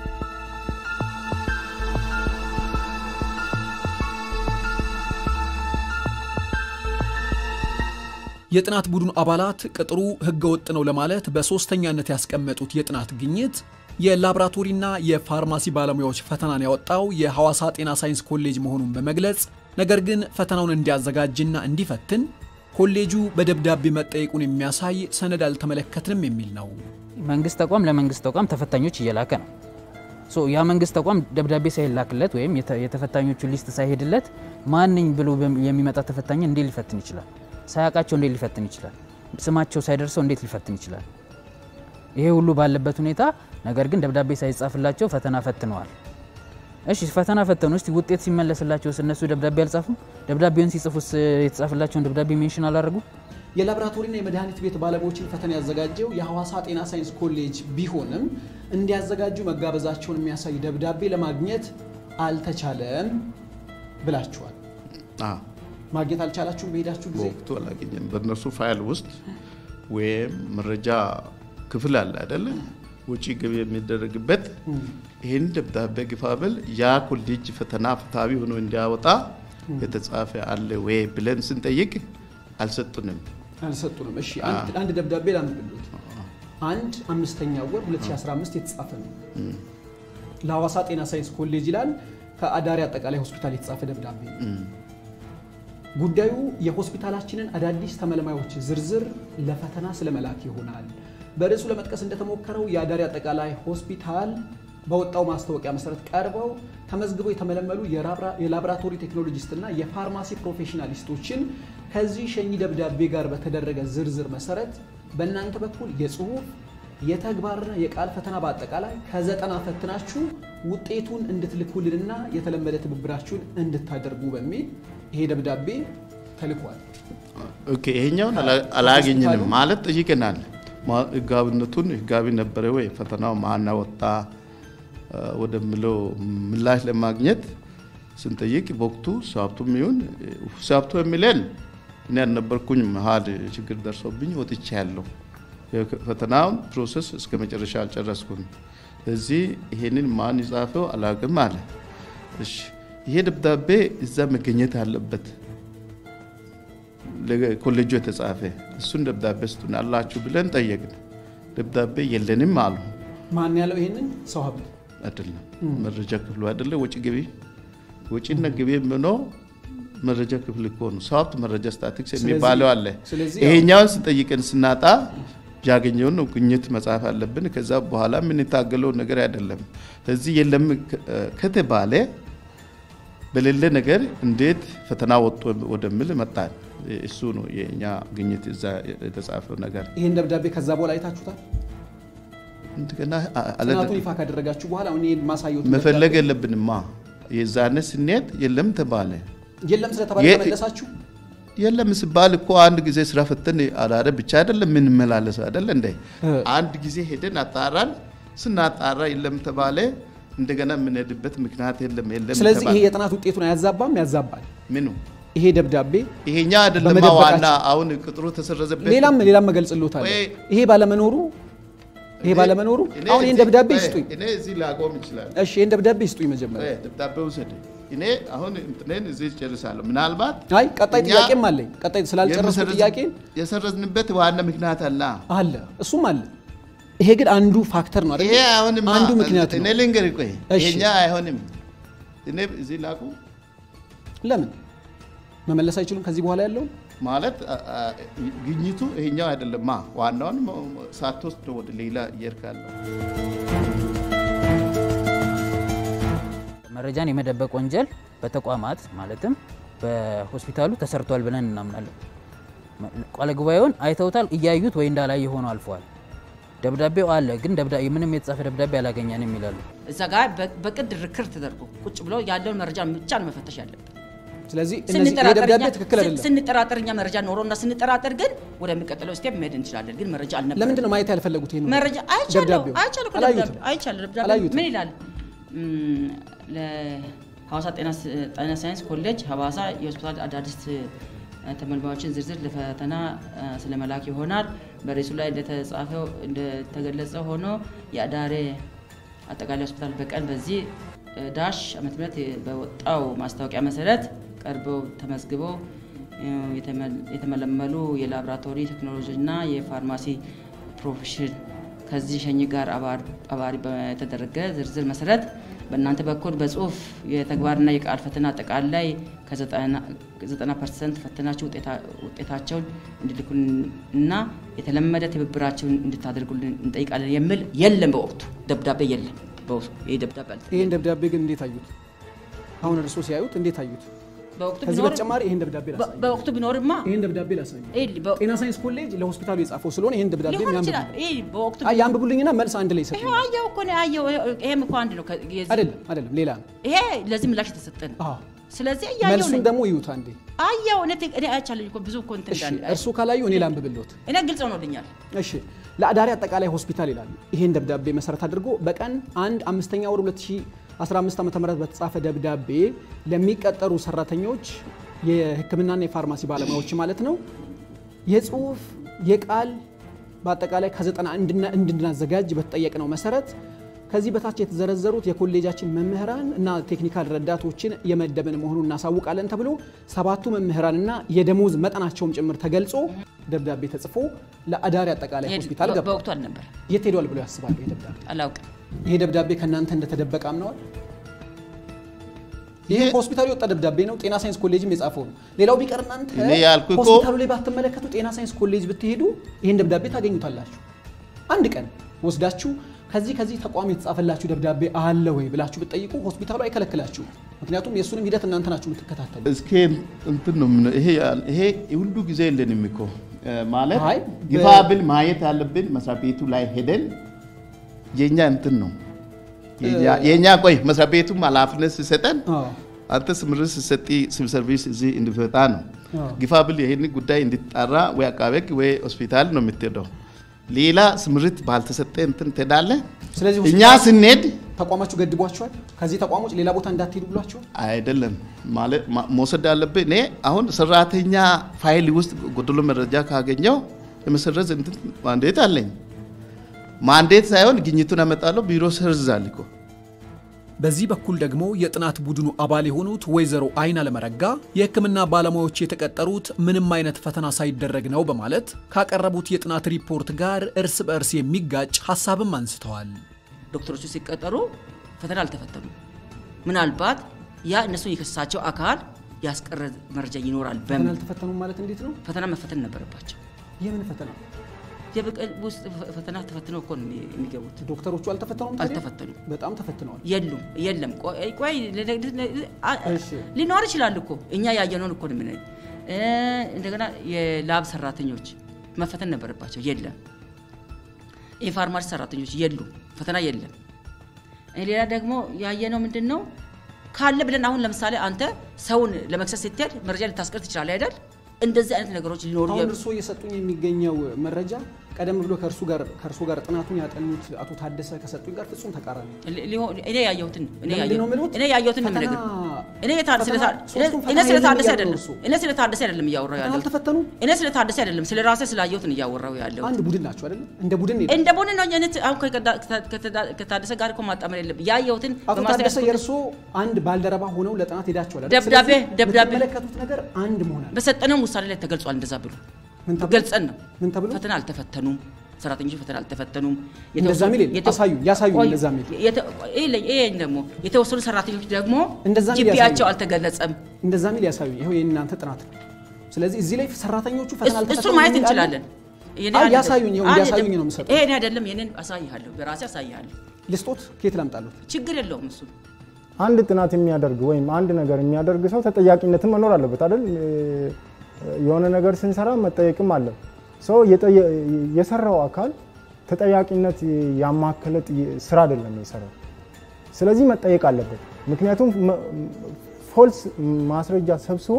የጥናት ቡድኑ አባላት ቅጥሩ ህገወጥ ነው ለማለት በሶስተኛነት ያስቀመጡት የጥናት ግኝት የላቦራቶሪና የፋርማሲ ባለሙያዎች ፈተናን ያወጣው የሐዋሳ ጤና ሳይንስ ኮሌጅ መሆኑን በመግለጽ ነገር ግን ፈተናውን እንዲያዘጋጅና እንዲፈትን ኮሌጁ በደብዳቤ መጠየቁን የሚያሳይ ሰነድ አልተመለከትንም የሚል ነው። መንግስት ተቋም ለመንግስት ተቋም ተፈታኞች እየላከ ነው። ሶ ያ መንግስት ተቋም ደብዳቤ ሳይላክለት ወይም የተ- የተፈታኞቹ ሊስት ሳይሄድለት ማንኝ ብሎ በም- የሚመጣ ተፈታኝ እንዴት ሊፈትን ይችላል? ሳያውቃቸው እንዴት ሊፈትን ይችላል? ስማቸው ሳይደርሰው እንዴት ሊፈትን ይችላል? ይሄ ሁሉ ባለበት ሁኔታ ነገር ግን ደብዳቤ ሳይጻፍላቸው ፈተና ፈትነዋል። እሺ ፈተና ፈተኑ። እስቲ ውጤት ሲመለስላቸው እነሱ ደብዳቤ አልጻፉም? ደብዳቤውን ሲጽፉስ የተጻፈላቸውን ደብዳቤ ሜንሽን አላደረጉ? የላቦራቶሪና የመድኃኒት ቤት ባለሙያዎችን ፈተና ያዘጋጀው የሐዋሳ ጤና ሳይንስ ኮሌጅ ቢሆንም እንዲያዘጋጁ መጋበዛቸውን የሚያሳይ ደብዳቤ ለማግኘት አልተቻለም ብላችኋል። አዎ፣ ማግኘት አልቻላችሁም በሄዳችሁ ጊዜ? በወቅቱ አላገኘም። በእነሱ ፋይል ውስጥ ወይም መረጃ ክፍል አለ አይደለ? ውጪ ገቢ የሚደረግበት ይህን ደብዳቤ ግፋብል ያ ኮሌጅ ፈተና ፍትሐዊ ሆኖ እንዲያወጣ የተጻፈ አለ ወይ ብለን ስንጠይቅ አልሰጡንም። አልሰጡንም። እሺ አንድ አንድ ደብዳቤ ላንብብሎት። አንድ አምስተኛ ወር 2015 የተጻፈ ነው። ለሐዋሳ ጤና ሳይንስ ኮሌጅ ይላል። ከአዳሪ አጠቃላይ ሆስፒታል የተጻፈ ደብዳቤ ነው። ጉዳዩ የሆስፒታላችንን አዳዲስ ተመልማዮች ዝርዝር ለፈተና ስለመላክ ይሆናል። በርዕሱ ለመጥቀስ እንደተሞከረው የአዳሪ አጠቃላይ ሆስፒታል በወጣው ማስታወቂያ መሰረት ቀርበው ተመዝግበው የተመለመሉ የላቦራቶሪ ቴክኖሎጂስትና የፋርማሲ ፕሮፌሽናሊስቶችን ከዚህ ሸኚ ደብዳቤ ጋር በተደረገ ዝርዝር መሰረት በእናንተ በኩል የጽሁፍ የተግባርና የቃል ፈተና በአጠቃላይ ከዘጠና ፈትናችሁ ውጤቱን እንድትልኩልንና የተለመደ ትብብራችሁን እንድታደርጉ በሚል ይሄ ደብዳቤ ተልኳል። ኦኬ ይሄኛውን አላ- አላገኘንም ማለት ጠይቀናል። ማ- ህጋዊነቱን ህጋዊ ነበረ ወይ ፈተናው ማና ወጣ አ፣ ወደሚለው ምላሽ ለማግኘት ስንጠይቅ በወቅቱ ሰብቱም ይሁን ሰብቱ የሚለን እኔ ያልነበርኩኝ መሀል ችግር ደርሶብኝ ወጥቼ ያለው ፈተናውን ፕሮሰስ እስከ መጨረሻ አልጨረስኩም። ስለዚህ ይሄንን ማን ይጻፈው አላውቅም አለ። እሺ ይሄ ደብዳቤ እዛ መገኘት አለበት ለኮሌጁ የተጻፈ እሱን ደብዳቤ ስጡን አላችሁ ብለን ጠየቅን። ደብዳቤ የለንም አሉ። ማን ያለው ይሄንን ሰው ሀብት አይደለም መረጃ ክፍሉ አይደለ ወጪ ገቢ ወጪና ገቢ ምኖ መረጃ ክፍል እኮ ነው። ሰው ሀብት መረጃ ስታቲክስ ስለዚህ- የሚባለው አለ። ስለዚህ ይሄኛውን ስጠይቀን ስናጣ ያገኘውን ነው ግኝት መጻፍ አለብን። ከዛ በኋላ የምንታገለው ነገር አይደለም። ስለዚህ የለም ከ- ከተባለ በሌለ ነገር እንዴት ፈተና ወጥቶ ወደሚል መጣን። እሱ ነው የእኛ ግኝት እዛ የተጻፈው ነገር። ይህን ደብዳቤ ከዛ በኋላ አይታችሁታል? እንደገና አ- አለ- ጥናቱን ይፋ ካደረጋችሁ በኋላ አሁን ይሄን ማሳየት መፈለግ የለብንማ። የዛነ ስኔት የለም ተባለ። የለም ስለተባለ የ- ተመለሳችሁ። የለም ሲባል እኮ አንድ ጊዜ ስራ ፈተን አዳረ ብቻ አይደለም የምንመላለሰው አይደለ እንደ እ። አንድ ጊዜ ሄደን አጣራን። ስናጣራ የለም ተባለ። እንደገና የምንሄድበት ምክንያት የለም የለም ስለዚህ ይሄ ተባለ። የጥናት ውጤቱን አያዛባም? ያዛባል። ምኑ ይሄ ደብዳቤ ይሄኛ አይደለም በመደበቃችን- ዋና አሁን ቅጥሩ ተሰረዘበት። ሌላም ሌላም መገልጽሎታል። ወይ- ይሄ ባለመኖሩ ይሄ እኔ- ባለመኖሩ እኔ አሁን ይህን እዚህ- ደብዳቤ ወይ- ይስጡኝ። እኔ እዚህ ላቆም ይችላል። እሺ ይህን ደብዳቤ ይስጡኝ መጀመሪያ። ደብዳቤ ውሰድ። እኔ አሁን እንትኔን እዚህ ጨርሳለሁ። ምናልባት አይ ቀጣይ እኛ ጥያቄም አለኝ። ቀጣይ ስላልጨረስኩ የምሰረዝ- ጥያቄ የሰረዝንበት ዋና ምክንያት አለ። አለ፣ እሱም አለ። ይሄ ግን አንዱ ፋክተር ነው አይደል? ይሄ አሁንማ አንዱ ምክንያት እኔ ነው። ልንገርህ፣ ቆይ እሺ። ይሄኛ አይሆንም። እኔ እዚህ ላቁ ለምን መመለስ አይችሉም? ከዚህ በኋላ ያለውን ማለት አ- አ- ግኝቱ ይሄኛው አይደለማ። ዋናውን ሳትወስድ ነው ወደ ሌላ እየርካለሁ። መረጃን የመደበቅ ወንጀል በተቋማት ማለትም በሆስፒታሉ ተሰርቷል ብለን እናምናለን። ቃለ ጉባኤውን አይተውታል፣ እያዩት ወይ እንዳላየ ሆኖ አልፈዋል። ደብዳቤው አለ፣ ግን ደብዳ- ምንም የተጻፈ ደብዳቤ አላገኘንም ይላሉ። እዛ ጋር በ- በቅድ ርክር ተደርጎ ቁጭ ብሎ ያለውን መረጃ ብቻ ነው መፈተሽ ያለብን። ስለዚህ እነዚህ ይሄ ደብዳቤ ስንጠራጠር ትክክል አይደለም። ስንጠራጠር እኛ መረጃ ኖሮና ስንጠራጠር ግን ወደሚቀጥለው ስቴፕ መሄድ እንችላለን። ግን መረጃ አልነበረም። ለምንድን ነው ማየት ያልፈለጉት? ይሄን መረጃ አይቻለሁ ደብዳቤው? አይቻለሁ እኮ አላዩትም? ደብዳቤው አይቻለሁ ደብዳቤው አላዩትም? ምን ይላል? እም፣ ለሐዋሳ ጤና ስ- ጤና ሳይንስ ኮሌጅ ሐዋሳ የሆስፒታል አዳዲስ እ፣ ተመልማዮችን ዝርዝር ለፈተና እ፣ ስለመላክ ይሆናል። በርዕሱ ላይ እንደተጻፈው እንደተገለጸ ሆኖ የአዳሬ አጠቃላይ ሆስፒታል በቀን በዚህ እ፣ ዳሽ ዓመተ ምህረት በወጣው ማስታወቂያ መሰረት ቀርበው ተመዝግበው እ፣ የተመ- የተመለመሉ የላቦራቶሪ ቴክኖሎጂና የፋርማሲ ፕሮፌሽን ከዚህ ሸኝ ጋር አባር- አባሪ በተደረገ ዝርዝር መሰረት በእናንተ በኩል በጽሁፍ የተግባርና የቃል ፈተና አጠቃላይ ከ90 ፐርሰንት ፈተናችሁ ውጤታ- ውጤታቸውን እንዲልኩልና የተለመደ ትብብራቸውን እንድታደርጉልን እንጠይቃለን የሚል የለም። በወቅቱ ደብዳቤ የለም። በወቅቱ ይህ ደብዳቤ አልተ- ይሄን ደብዳቤ ግን እንዴት አዩት? አሁን እርስዎ ሲያዩት እንዴት አዩት? በወቅቱ ከዚህ ቢኖር- በተጨማሪ ይሄን ደብዳቤ በ- ላሳዩ። በወቅቱ ቢኖርማ ይሄን ደብዳቤ ላሳዩ። ይህ በ- ጤና ሳይንስ ኮሌጅ ለሆስፒታሉ የጻፈው ስለሆነ ይሄን ደብዳቤ ሊሆን ይችላል። ያንብቡ። ይህ በወቅቱ አይ ያንብቡልኝና መልስ አንድ ላይ ይሰጡ። ይኸው አየው እኮ ነው አየው። ይሄም እኮ አንድ ነው። ከ- የዚህ- አይደለም አይደለም፣ ሌላ ነው። ይሄ ለዚህ ምላሽ የተሰጠ ነው። አዎ ስለዚህ እያየው መልሱን ነኝ። ደግሞ ይዩት አንዴ። አየው እኔ ት- እኔ አይቻለሁ እኮ ብዙ እኮ እንትን እሺ እንዳለ እርሱ ካላዩ እኔ ላንብብልዎት። እኔ ግልጽ ሆኖልኛል። እሺ ለአዳሪ አጠቃላይ ሆስፒታል ይላሉ። ይሄን ደብዳቤ መሰረት አድርጎ በቀን አንድ አምስተኛ ወር 2015 ዓ ም በተጻፈ ደብዳቤ ለሚቀጠሩ ሰራተኞች የሕክምናና የፋርማሲ ባለሙያዎች ማለት ነው የጽሁፍ የቃል በአጠቃላይ ከዘጠና እንድና- እንድናዘጋጅ በተጠየቅነው መሰረት ከዚህ በታች የተዘረዘሩት የኮሌጃችን መምህራን እና ቴክኒካል ረዳቶችን የመደብን መሆኑን እናሳውቃለን ተብሎ ሰባቱ መምህራንና የደሞዝ መጠናቸውም ጭምር ተገልጾ ደብዳቤ ተጽፎ ለአዳሪ አጠቃላይ ይሄ ሆስፒታል በ- ገባ። በወቅቱ አልነበር የት ሄዷል ብለው ያስባሉ? ይሄ ደብዳቤ አላውቅም። ይሄ ደብዳቤ ከእናንተ እንደተደበቀ አምነዋል? ይሄ ይሄ- ከሆስፒታሉ የወጣ ደብዳቤ ነው። ጤና ሳይንስ ኮሌጅም የጻፈው ነው። ሌላው ቢቀር እናንተ እኔ ያልኩህ እኮ- ሆስፒታሉ ላይ ባትመለከቱ ጤና ሳይንስ ኮሌጅ ብትሄዱ ይህን ደብዳቤ ታገኙታላችሁ። አንድ ቀን ወስዳችሁ ከዚህ ከዚህ ተቋም የተጻፈላችሁ ደብዳቤ አለ ወይ ብላችሁ ብትጠይቁ ሆስፒታሉ አይከለክላችሁ። ምክንያቱም የእሱንም ሂደት እናንተ ናችሁ የምትከታተሉ። እስከ እንትን ነው የምነው። ይሄ ያል- ይሄ ሁሉ ጊዜ የለንም እኮ ማለት አይ፣ ግፋ በ- ብል ማየት ያለብን መስሪያ ቤቱ ላይ ሄደን የኛ እንትን ነው የኛ- የኛ ቆይ መስሪያ ቤቱም ኃላፊነት ሲሰጠን አዎ። አንተ ስምርት ስትሰጥ ሲቪል ሰርቪስ እዚህ እንዲፈታ ነው። አዎ። ግፋ ብል ይህን ጉዳይ እንዲጣራ ወይ አቃቤ ሕግ ወይ ሆስፒታል ነው የምትሄደው። ሌላ ስምርት ባልተሰጠ እንትን ትሄዳለህ። ስለዚህ እኛ ሆስፒታል ስንሄድ ተቋማችሁ ገድቧቸዋል። ከዚህ ተቋሞች ሌላ ቦታ እንዳትሄዱ ብሏቸዋል። አይደለም ማለት ማ- መውሰድ ያለብህ እኔ አሁን ሰራተኛ ፋይል ውስጥ ጎደሎ መረጃ ካገኘው የመሰረዝ እንትን ማንዴት አለኝ። ማንዴት ሳይሆን ግኝቱን ያመጣለሁ ቢሮ ሰርዛል እኮ በዚህ በኩል ደግሞ የጥናት ቡድኑ አባል የሆኑት ወይዘሮ አይን አለመረጋ የሕክምና ባለሙያዎች የተቀጠሩት ምንም አይነት ፈተና ሳይደረግ ነው በማለት ካቀረቡት የጥናት ሪፖርት ጋር እርስ በእርስ የሚጋጭ ሀሳብም አንስተዋል። ዶክተሮቹ ሲቀጠሩ ፈተና አልተፈተኑም። ምናልባት ያ እነሱን የከሰሳቸው አካል ያስቀረ መረጃ ይኖራል ፈተና በሚል አልተፈተኑም ማለት እንዴት ነው? ፈተና መፈተን ነበረባቸው። የምን ፈተና? የበቀል ውስጥ ፈ- ፈተና ተፈትነው እኮ ነው የሚ- የሚገቡት። ዶክተሮቹ አልተፈተኑም? ታዲያ? አልተፈተኑም። በጣም ተፈትነዋል። የሉም የለም። ቆይ ቆይ ለ- ለ- ለ- አ- እሺ። ሊኖር ይችላል እኮ እኛ ያየነውን እኮ ነው የምናየው። እ እንደገና የላብ ሰራተኞች መፈተን ነበረባቸው፣ የለም። የፋርማሲ ሰራተኞች የሉም፣ ፈተና የለም። እ ሌላ ደግሞ ያየነው ምንድን ነው ካለ ብለን አሁን ለምሳሌ አንተ ሰውን ለመክሰስ ስትሄድ መረጃ ልታስቀር ትችላለህ አይደል? እንደዚህ አይነት ነገሮች ሊኖሩ አሁን የ- እርስዎ እየሰጡኝ የሚገኘው መረጃ ቀደም ብሎ ከእርሱ ጋር ከእርሱ ጋር ጥናቱን ያጠኑት አቶ ታደሰ ከሰጡኝ ጋር ፍጹም ተቃራኒ ነው። ሊ- ሊሆን- እኔ ያየሁትን እኔ ለምንድን ነው ያየሁትን የሚሉት? እኔ ያየሁትን ነው ፈተና- የምነግርህ። እኔ የታ- ፈተና- ስለታ- ሶስቱም እኔ ፈተና ስለ የለም ታደሰ እያሉ አይደለም ነው እሱ። እኔ ስለ ታደሰ አይደለም እያወራሁ ፈተና ያለሁት አልተፈተኑም? እኔ ስለ ታደሰ አይደለም ስለ ራሴ ስላየሁትን እያወራሁ ያለሁት አንድ ቡድን ናቸው አይደለም? እንደ ቡድን ነው እንደ ቡድን ነው እኔ አሁን ከከዳ- ከታ- ከታደሰ ጋር እኮ ማጣመር የለብህ ያየሁትን አቶ በማስተያየት ታደሰ የእርሶ አንድ ባልደረባ ሆነው ለጥናት ሄዳቸዋል አይደል? ደብዳቤ- ስለዚህ ደብዳቤ- የምትመለከቱት ነገር አንድ መሆን አለ። በሰጠነው ውሳኔ ላይ ተገልጿል እንደዛ ብሎ ምን ተብሎ? ገልጸን ነው ምን ተብሎ? ፈተና አልተፈተኑም ሰራተኞች ፈተና አልተፈተኑም እንደዛ የሚል የለም። የተ- አሳዩኝ፣ ያሳዩኝ ቆይ፣ እንደዛ የሚል። የተ- ይሄ- ይሄ ደግሞ የተወሰኑ ሰራተኞች ደግሞ እንደዛ የሚል ጂፒያቸው ያሳዩኝ። አልተገለጸም እንደዛ ሚል ያሳዩኝ። ይኸው የእናንተ ጥናት ነው። ስለዚህ እዚህ ላይ ሰራተኞቹ ፈተና እሱ- አልተፈተኑም እሱን ማየት የሚል አለ? እንችላለን። የኔ አይ አይደለም። ያሳዩኝ፣ ይኸው አይ እንዲያሳዩኝ አይደለም። ነው የምሰጠው። ይሄ እኔ አይደለም የኔን አሳይሃለሁ፣ በራሴ አሳይሃለሁ። ልስጦት ከየት ላምጣሉት? ችግር የለውም እሱ አንድ ጥናት የሚያደርግ ወይም አንድ ነገር የሚያደርግ ሰው ተጠያቂነትን መኖር አለበት አይደል? እ፣ የሆነ ነገር ስንሰራ መጠየቅም አለ። ሰው የጠየ- የሰራው አካል ተጠያቂነት ያማከለ ጥይ- ስራ አይደለም የሰራው። ስለዚህ መጠየቅ አለበት። ምክንያቱም ፎልስ ማስረጃ ሰብስቦ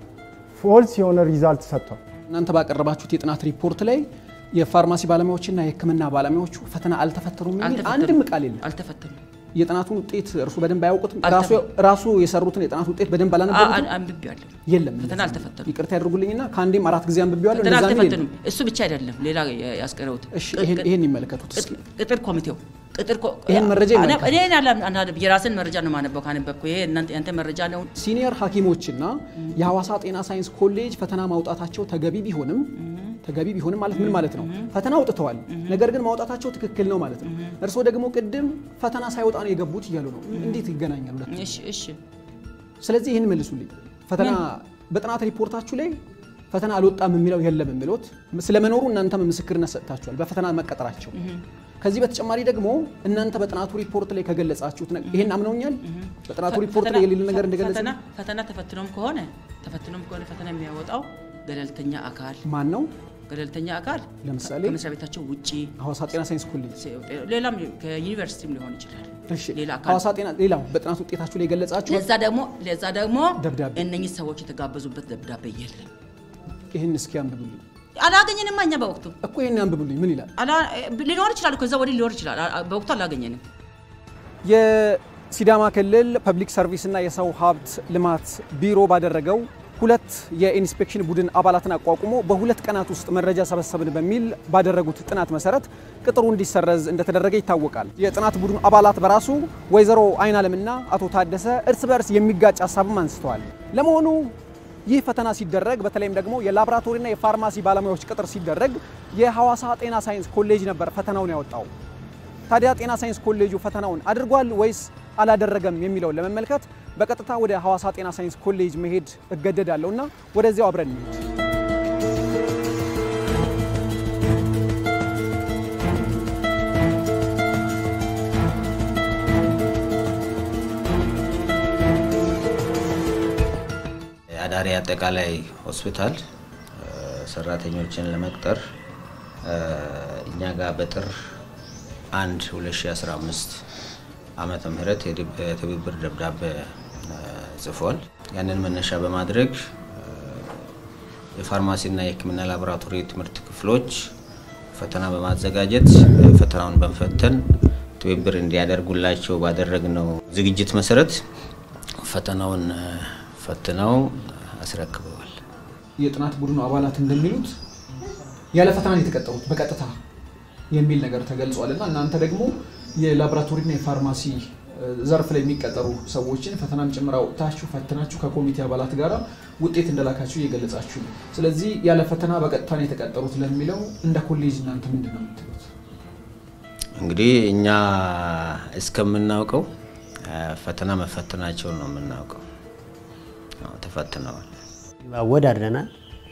ፎልስ የሆነ ሪዛልት ሰጥቷል። እናንተ ባቀረባችሁት የጥናት ሪፖርት ላይ የፋርማሲ ባለሙያዎችና የሕክምና ባለሙያዎቹ ፈተና አልተፈተኑም የሚል አልተፈተኑም። አንድም ቃል የለም። አልተፈተኑም። የጥናቱን ውጤት እርሱ በደንብ አያውቁትም። አልተፈ- ራሱ ራሱ የሰሩትን የጥናት ውጤት በደንብ አ- አላነበቡትም። አ- አንብቤዋለሁ። የለም ፈተና እንደዛ ነው። አልተፈተኑም። ይቅርታ ያድርጉልኝና ከአንዴም አራት ጊዜ አንብቤዋለሁ። ፈተና እንደዛ የሚል የለም። አልተፈተኑም። እሱ ብቻ አይደለም፣ ሌላ ያስቀረውት እሺ ይሄን ይሄን ይመለከቱት እስኪ። ቅጥር ኮሚቴው ቅጥር ኮ- ይሄን መረጃ አነ- ይመልከቱ። እኔ አላ- አናነብ የራስን መረጃ ነው ማነበው። ካነበብኩ ይሄ እናንተ ያንተ መረጃ ነው። ሲኒየር ሐኪሞችና የሐዋሳ ጤና ሳይንስ ኮሌጅ ፈተና ማውጣታቸው ተገቢ ቢሆንም ተገቢ ቢሆንም ማለት ምን ማለት ነው? ፈተና አውጥተዋል፣ ነገር ግን ማውጣታቸው ትክክል ነው ማለት ነው። እርስዎ ደግሞ ቅድም ፈተና ሳይወጣ ነው የገቡት እያሉ ነው። እንዴት ይገናኛሉ? ሁለቱ? እሺ እሺ ስለዚህ ይህን መልሱልኝ። ፈተና በጥናት ሪፖርታችሁ ላይ ፈተና አልወጣም የሚለው የለም የሚሉት ስለመኖሩ እናንተም ምስክርነት ሰጥታችኋል በፈተና መቀጠራቸው። ከዚህ በተጨማሪ ደግሞ እናንተ በጥናቱ ሪፖርት ላይ ከገለጻችሁት ነገር ይሄን አምነውኛል። በጥናቱ ሪፖርት ላይ የሌለ ነገር እንደገለጸ ፈተና ፈተና ተፈትኖም ከሆነ ተፈትኖም ከሆነ ፈተና የሚያወጣው ገለልተኛ አካል ማን ነው? ገለልተኛ አካል ለምሳሌ ከመስሪያ ቤታቸው ውጪ ሐዋሳ ጤና ሳይንስ ኮሌጅ ሌላም ከዩኒቨርሲቲም ሊሆን ይችላል። እሺ ሌላ አካል ሐዋሳ ጤና ሌላው በጥናት ውጤታችሁ ላይ የገለጻችሁት ለዛ ደግሞ ለዛ ደግሞ ደብዳቤ እነኚህ ሰዎች የተጋበዙበት ደብዳቤ የለም። ይህን እስኪ አንብቡልኝ አላገኘንም እኛ በወቅቱ እኮ ይህን አንብቡልኝ። ምን ይላል? አላ- ሊኖር ይችላል ከዛ ወዲህ ሊኖር ይችላል። አ- አ- በወቅቱ አላገኘንም። የሲዳማ ክልል ፐብሊክ ሰርቪስና የሰው ሀብት ልማት ቢሮ ባደረገው ሁለት የኢንስፔክሽን ቡድን አባላትን አቋቁሞ በሁለት ቀናት ውስጥ መረጃ ሰበሰብን በሚል ባደረጉት ጥናት መሰረት ቅጥሩ እንዲሰረዝ እንደተደረገ ይታወቃል። የጥናት ቡድኑ አባላት በራሱ ወይዘሮ አይናለምና አቶ ታደሰ እርስ በርስ የሚጋጭ ሀሳብም አንስተዋል። ለመሆኑ ይህ ፈተና ሲደረግ በተለይም ደግሞ የላቦራቶሪና የፋርማሲ ባለሙያዎች ቅጥር ሲደረግ የሐዋሳ ጤና ሳይንስ ኮሌጅ ነበር ፈተናውን ያወጣው። ታዲያ ጤና ሳይንስ ኮሌጁ ፈተናውን አድርጓል ወይስ አላደረገም የሚለውን ለመመልከት በቀጥታ ወደ ሐዋሳ ጤና ሳይንስ ኮሌጅ መሄድ እገደዳለሁ እና ወደዚያው አብረን እንሂድ። አዳሪ አጠቃላይ ሆስፒታል ሰራተኞችን ለመቅጠር እኛ ጋር በጥር 1 2015 ዓመተ ምህረት የትብብር ደብዳቤ ጽፏል። ያንን መነሻ በማድረግ የፋርማሲና የሕክምና ላቦራቶሪ ትምህርት ክፍሎች ፈተና በማዘጋጀት ፈተናውን በመፈተን ትብብር እንዲያደርጉላቸው ባደረግነው ዝግጅት መሰረት ፈተናውን ፈትነው አስረክበዋል። የጥናት ቡድኑ አባላት እንደሚሉት ያለ ፈተና ነው የተቀጠሩት በቀጥታ የሚል ነገር ተገልጿል እና እናንተ ደግሞ የላቦራቶሪና የፋርማሲ ዘርፍ ላይ የሚቀጠሩ ሰዎችን ፈተናም ጭምር አውጥታችሁ ፈትናችሁ ከኮሚቴ አባላት ጋር ውጤት እንደላካችሁ እየገለጻችሁ ነው። ስለዚህ ያለ ፈተና በቀጥታ ነው የተቀጠሩት ለሚለው እንደ ኮሌጅ እናንተ ምንድን ነው የምትሉት? እንግዲህ እኛ እስከምናውቀው ፈተና መፈተናቸውን ነው የምናውቀው። ተፈትነዋል። አወዳድረናል።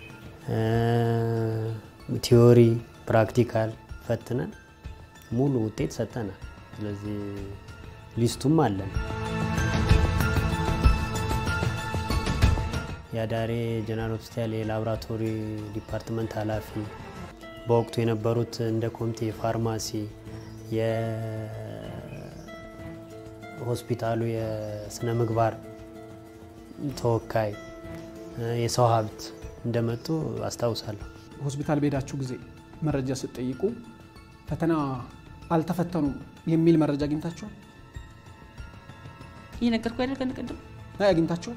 ቲዮሪ፣ ፕራክቲካል ፈትነን ሙሉ ውጤት ሰጠናል። ስለዚህ ሊስቱም አለን። የአዳሬ ጀነራል ሆስፒታል የላቦራቶሪ ዲፓርትመንት ኃላፊ በወቅቱ የነበሩት እንደ ኮሚቴ ፋርማሲ፣ የሆስፒታሉ የስነ ምግባር ተወካይ፣ የሰው ሀብት እንደመጡ አስታውሳለሁ። ሆስፒታል በሄዳችሁ ጊዜ መረጃ ስትጠይቁ ፈተና አልተፈተኑም የሚል መረጃ አግኝታችኋል? እየነገርኩ አይደል ከእነ ቅድም አይ አግኝታችኋል?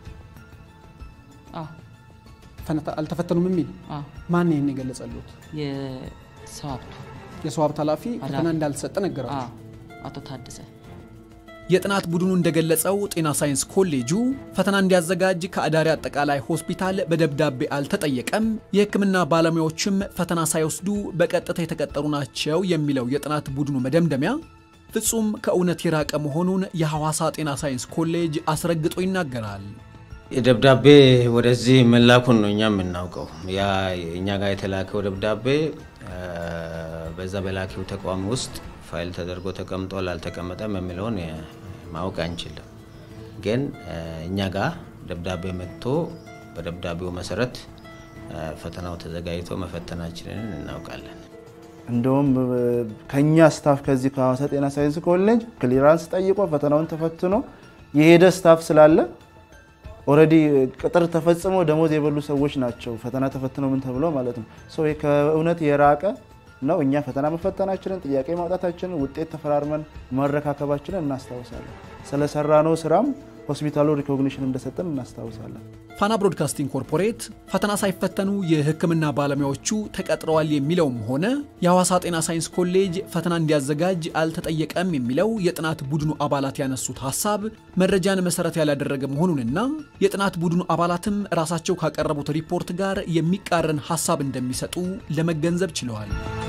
አዎ ፈነታ- አልተፈተኑም የሚል አዎ ማን ይህን የገለጸሉት? የሰው ሀብቱ የሰው ሀብት ኃላፊ ፈተና እንዳልተሰጠ ነገራችሁ? አዎ አቶ ታደሰ የጥናት ቡድኑ እንደገለጸው ጤና ሳይንስ ኮሌጁ ፈተና እንዲያዘጋጅ ከአዳሪ አጠቃላይ ሆስፒታል በደብዳቤ አልተጠየቀም፣ የሕክምና ባለሙያዎችም ፈተና ሳይወስዱ በቀጥታ የተቀጠሩ ናቸው የሚለው የጥናት ቡድኑ መደምደሚያ ፍጹም ከእውነት የራቀ መሆኑን የሐዋሳ ጤና ሳይንስ ኮሌጅ አስረግጦ ይናገራል። ደብዳቤ ወደዚህ መላኩን ነው እኛ የምናውቀው። ያ እኛ ጋር የተላከው ደብዳቤ በዛ በላኪው ተቋም ውስጥ ፋይል ተደርጎ ተቀምጧል አልተቀመጠም የሚለውን ማወቅ አንችልም። ግን እኛ ጋር ደብዳቤ መጥቶ በደብዳቤው መሰረት ፈተናው ተዘጋጅቶ መፈተናችንን እናውቃለን። እንደውም ከኛ ስታፍ ከዚህ ከሐዋሳ ጤና ሳይንስ ኮሌጅ ክሊራንስ ጠይቆ ፈተናውን ተፈትኖ የሄደ ስታፍ ስላለ ኦልሬዲ ቅጥር ተፈጽሞ ደሞዝ የበሉ ሰዎች ናቸው ፈተና ተፈትነው ምን ተብለው ማለት ነው። ሶ ይህ ከእውነት የራቀ ነው። እኛ ፈተና መፈተናችንን፣ ጥያቄ ማውጣታችንን፣ ውጤት ተፈራርመን መረካከባችንን እናስታውሳለን። ስለሰራ ነው ስራም ሆስፒታሉ ሪኮግኒሽን እንደሰጠን እናስታውሳለን። ፋና ብሮድካስቲንግ ኮርፖሬት ፈተና ሳይፈተኑ የሕክምና ባለሙያዎቹ ተቀጥረዋል የሚለውም ሆነ የሐዋሳ ጤና ሳይንስ ኮሌጅ ፈተና እንዲያዘጋጅ አልተጠየቀም የሚለው የጥናት ቡድኑ አባላት ያነሱት ሀሳብ መረጃን መሰረት ያላደረገ መሆኑንና የጥናት ቡድኑ አባላትም ራሳቸው ካቀረቡት ሪፖርት ጋር የሚቃረን ሀሳብ እንደሚሰጡ ለመገንዘብ ችለዋል።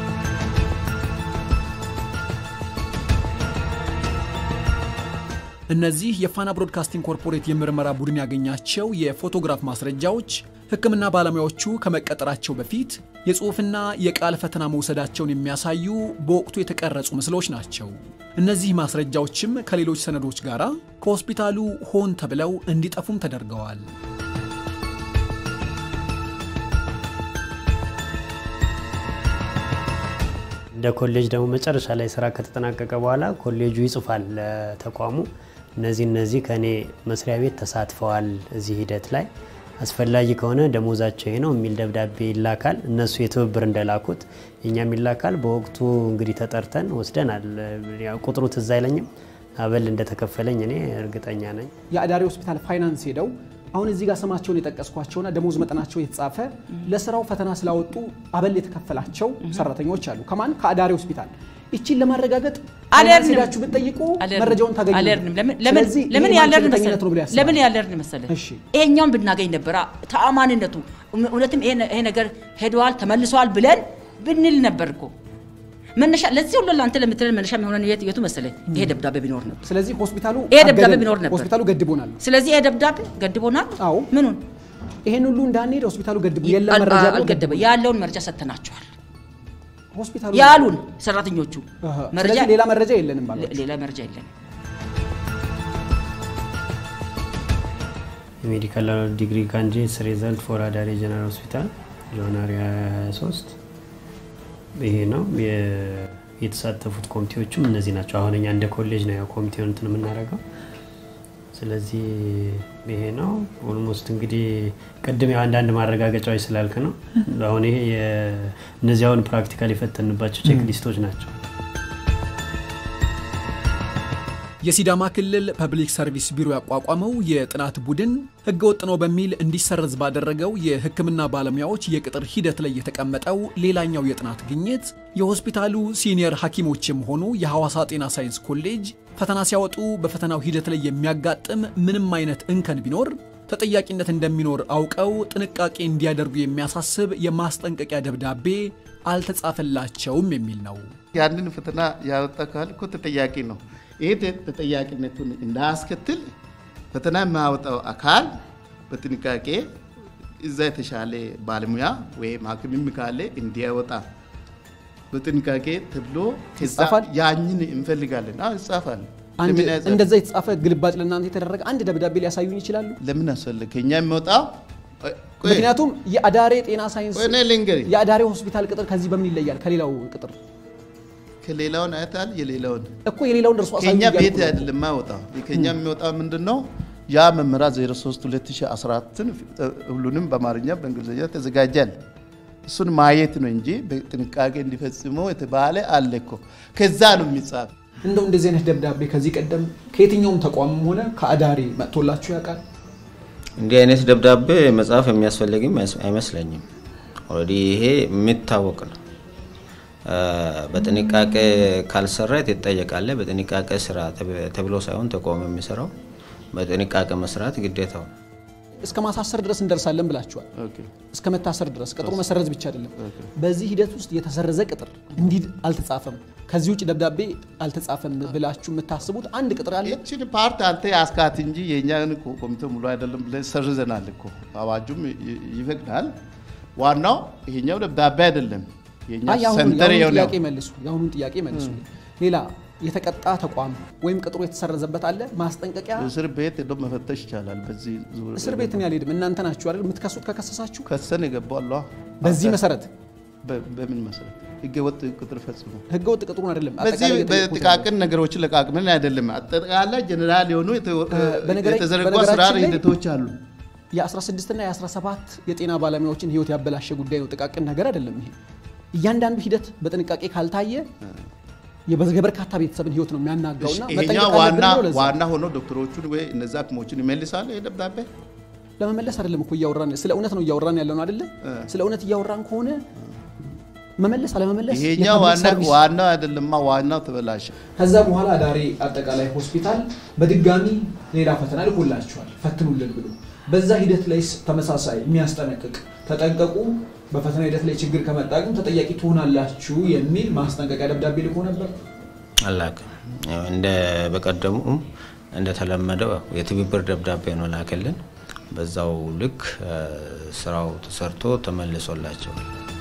እነዚህ የፋና ብሮድካስቲንግ ኮርፖሬት የምርመራ ቡድን ያገኛቸው የፎቶግራፍ ማስረጃዎች ሕክምና ባለሙያዎቹ ከመቀጠራቸው በፊት የጽሑፍና የቃል ፈተና መውሰዳቸውን የሚያሳዩ በወቅቱ የተቀረጹ ምስሎች ናቸው። እነዚህ ማስረጃዎችም ከሌሎች ሰነዶች ጋር ከሆስፒታሉ ሆን ተብለው እንዲጠፉም ተደርገዋል። እንደ ኮሌጅ ደግሞ መጨረሻ ላይ ስራ ከተጠናቀቀ በኋላ ኮሌጁ ይጽፋል ለተቋሙ እነዚህ እነዚህ ከእኔ መስሪያ ቤት ተሳትፈዋል እዚህ ሂደት ላይ አስፈላጊ ከሆነ ደሞዛቸው ይሄ ነው የሚል ደብዳቤ ይላካል። እነሱ የትብብር እንደላኩት እኛም ይላካል። በወቅቱ እንግዲህ ተጠርተን ወስደናል። ያው ቁጥሩ ትዝ አይለኝም። አበል እንደተከፈለኝ እኔ እርግጠኛ ነኝ። የአዳሪ ሆስፒታል ፋይናንስ ሄደው አሁን እዚህ ጋር ስማቸውን የጠቀስኳቸውና ደሞዝ መጠናቸው የተጻፈ ለስራው ፈተና ስላወጡ አበል የተከፈላቸው ሰራተኞች አሉ። ከማን ከአዳሪ ሆስፒታል። ይቺን ለማረጋገጥ አለርንም ሄዳችሁ ብትጠይቁ መረጃውን ታገኙ። አለርንም ለምን ለምን ስለዚህ ለምን ይሄ ያለርን ማንቸገተኝነት መሰለህ ነው ብሎ ያስባል። ለምን ያለርን መሰለህ ይሄኛውን ብናገኝ ነበር ተአማንነቱ እውነትም ይሄ ይሄ ነገር ሄደዋል ተመልሰዋል ብለን ብንል ነበር እኮ መነሻ ለዚህ ሁሉ ለአንተ ለምትለን መነሻ የሚሆነን የት የቱ መሰለህ ይሄ ደብዳቤ ቢኖር ነበር ስለዚህ ሆስፒታሉ ይሄ ደብዳቤ አገደን። ቢኖር ነበር ሆስፒታሉ ገድቦናል። ስለዚህ ይሄ ደብዳቤ ገድቦናል አዎ ምኑን ይሄን ሁሉ እንዳንሄድ ሆስፒታሉ ገድቦ የለም አል- መረጃ ብሎ አልገደበ ያለውን መረጃ ሰጥተናቸዋል ሆስፒታሉ ያሉን ሰራተኞቹ አሃ። መረጃ ስለዚህ ሌላ መረጃ የለንም ባሏቸው። ሌላ መረጃ የለንም የሜዲካል ዲግሪ ካንዲዴትስ ሪዘልት ፎር አዳሪ ጀነራል ሆስፒታል ጃንዋሪ 23 ይሄ ነው የ- የተሳተፉት ኮሚቴዎችም እነዚህ ናቸው። አሁን እኛ እንደ ኮሌጅ ነው ያው ኮሚቴውን እንትን የምናደርገው። ስለዚህ ይሄ ነው ኦልሞስት እንግዲህ ቅድም ያው አንዳንድ ማረጋገጫዎች ስላልክ ነው። አሁን ይሄ የ- እነዚህ አሁን ፕራክቲካል የፈተንባቸው ቼክ ሊስቶች ናቸው። የሲዳማ ክልል ፐብሊክ ሰርቪስ ቢሮ ያቋቋመው የጥናት ቡድን ህገወጥ ነው በሚል እንዲሰረዝ ባደረገው የሕክምና ባለሙያዎች የቅጥር ሂደት ላይ የተቀመጠው ሌላኛው የጥናት ግኝት የሆስፒታሉ ሲኒየር ሐኪሞችም ሆኑ የሐዋሳ ጤና ሳይንስ ኮሌጅ ፈተና ሲያወጡ በፈተናው ሂደት ላይ የሚያጋጥም ምንም አይነት እንከን ቢኖር ተጠያቂነት እንደሚኖር አውቀው ጥንቃቄ እንዲያደርጉ የሚያሳስብ የማስጠንቀቂያ ደብዳቤ አልተጻፈላቸውም የሚል ነው። ያንን ፈተና ያወጣ ካል እኮ ተጠያቂ ነው። ይህ ተጠያቂነቱን እንዳያስከትል ፈተና የሚያወጣው አካል በጥንቃቄ እዛ የተሻለ ባለሙያ ወይም ሐኪምም ካለ እንዲያወጣ በጥንቃቄ ተብሎ ከዛ ይጻፋል? ያኝን እንፈልጋለን። አዎ ይጻፋል። አንድ ለምን አይጻፍም? እንደዛ የተጻፈ ግልባጭ ለእናንተ የተደረገ አንድ ደብዳቤ ሊያሳዩኝ ይችላሉ? ለምን አስፈለገ? ከኛ የሚወጣው ቆይ፣ ምክንያቱም የአዳሬ ጤና ሳይንስ ቆይ እኔ ልንገርህ፣ የአዳሬ ሆስፒታል ቅጥር ከዚህ በምን ይለያል ከሌላው ቅጥር? ከሌላውን አይታል የሌላውን እኮ የሌላውን እርሱ አሳዩ ከኛ እያልኩ ቤት ነው። አይደለም የማይወጣው ከኛ የሚወጣው ምንድን ነው? ያ መመሪያ 03 2014 ሁሉንም በአማርኛ በእንግሊዝኛ ተዘጋጃል። እሱን ማየት ነው እንጂ በጥንቃቄ እንዲፈጽሙ የተባለ አለ እኮ ከዛ ነው የሚጻፍ። እንደው እንደዚህ አይነት ደብዳቤ ከዚህ ቀደም ከየትኛውም ተቋምም ሆነ ከአዳሬ መጥቶላችሁ ያውቃል? እንዲህ አይነት ደብዳቤ መጽሐፍ የሚያስፈልግም አይስ- አይመስለኝም። ኦልሬዲ ይሄ የሚታወቅ ነው። አ፣ በጥንቃቄ ካልሰራ ትጠየቃለህ። በጥንቃቄ ስራ ተብ- ተብሎ ሳይሆን ተቋም የሚሰራው በጥንቃቄ መስራት ግዴታው ነው። እስከ ማሳሰር ድረስ እንደርሳለን ብላችኋል። እስከ መታሰር ድረስ ቅጥሩ መሰረዝ ብቻ አይደለም። በዚህ ሂደት ውስጥ የተሰረዘ ቅጥር እንዲህ አልተጻፈም፣ ከዚህ ውጭ ደብዳቤ አልተጻፈም ብላችሁ የምታስቡት አንድ ቅጥር አለ? ይችን ፓርት አንተ ያስካት እንጂ የእኛን እኮ ኮሚቴ ሙሉ አይደለም ብለን ሰርዘናል እኮ አዋጁም ይ- ይፈቅዳል። ዋናው ይሄኛው ደብዳቤ አይደለም። የእኛ አይ የአሁኑን ሰንተር የአሁኑን የሆነው ጥያቄ መልሱ። የአሁኑን ጥያቄ መልሱ። ሌላ የተቀጣ ተቋም ወይም ቅጥሩ የተሰረዘበት አለ? ማስጠንቀቂያ እስር ቤት ሄዶ መፈተሽ ይቻላል። በዚህ ዙር እስር ቤት እኔ አልሄድም። እናንተ ናችሁ አይደል የምትከሱት? ከከሰሳችሁ ከሰን የገባው አለ በዚህ መሰረት በ- በምን መሰረት ህገ ወጥ ቅጥር ፈጽሞ ህገ ወጥ ቅጥሩን አይደለም በዚህ አጠቃላይ የጠየቁት በጥቃቅን ነገሮችን ለቃቅምን አይደለም። አጠቃላይ ጀኔራል የሆኑ የተ- በነገራ- የተዘረጉ በነገራችን አሰራር ላይ ሂደቶች አሉ። የ16 እና የ17 የጤና ባለሙያዎችን ህይወት ያበላሸ ጉዳይ ነው። ጥቃቅን ነገር አይደለም ይሄ። እያንዳንዱ ሂደት በጥንቃቄ ካልታየ የበ- የበርካታ ቤተሰብን ህይወት ነው የሚያናጋውና ይሄኛው መጠንቀቅ ዋና አለብን ነው ለዛ። ዋና ሆኖ ዶክተሮቹን ወይ እነዛ ሐኪሞችን ይመልሳል ይሄ ደብዳቤ ለመመለስ አይደለም እኮ እያወራን ስለ እውነት ነው እያወራን ያለው ነው አይደለ? ስለ እውነት እያወራን ከሆነ መመለስ አለመመለስ ይሄኛው የፐብሊክ ዋና ሰርቪስ ዋናው አይደለማ፣ ዋናው ተበላሸ። ከዛ በኋላ አዳሬ አጠቃላይ ሆስፒታል በድጋሚ ሌላ ፈተና ልኮላችኋል ፈትኑልን ብሎ በዛ ሂደት ላይ ተመሳሳይ የሚያስጠነቅቅ ተጠንቀቁ፣ በፈተና ሂደት ላይ ችግር ከመጣ ግን ተጠያቂ ትሆናላችሁ የሚል ማስጠንቀቂያ ደብዳቤ ልኮ ነበር። አላውቅም። ያው እንደ በቀደሙ እንደተለመደው ያው የትብብር ደብዳቤ ነው ላክልን። በዛው ልክ አ፣ ስራው ተሰርቶ ተመልሶላቸዋል።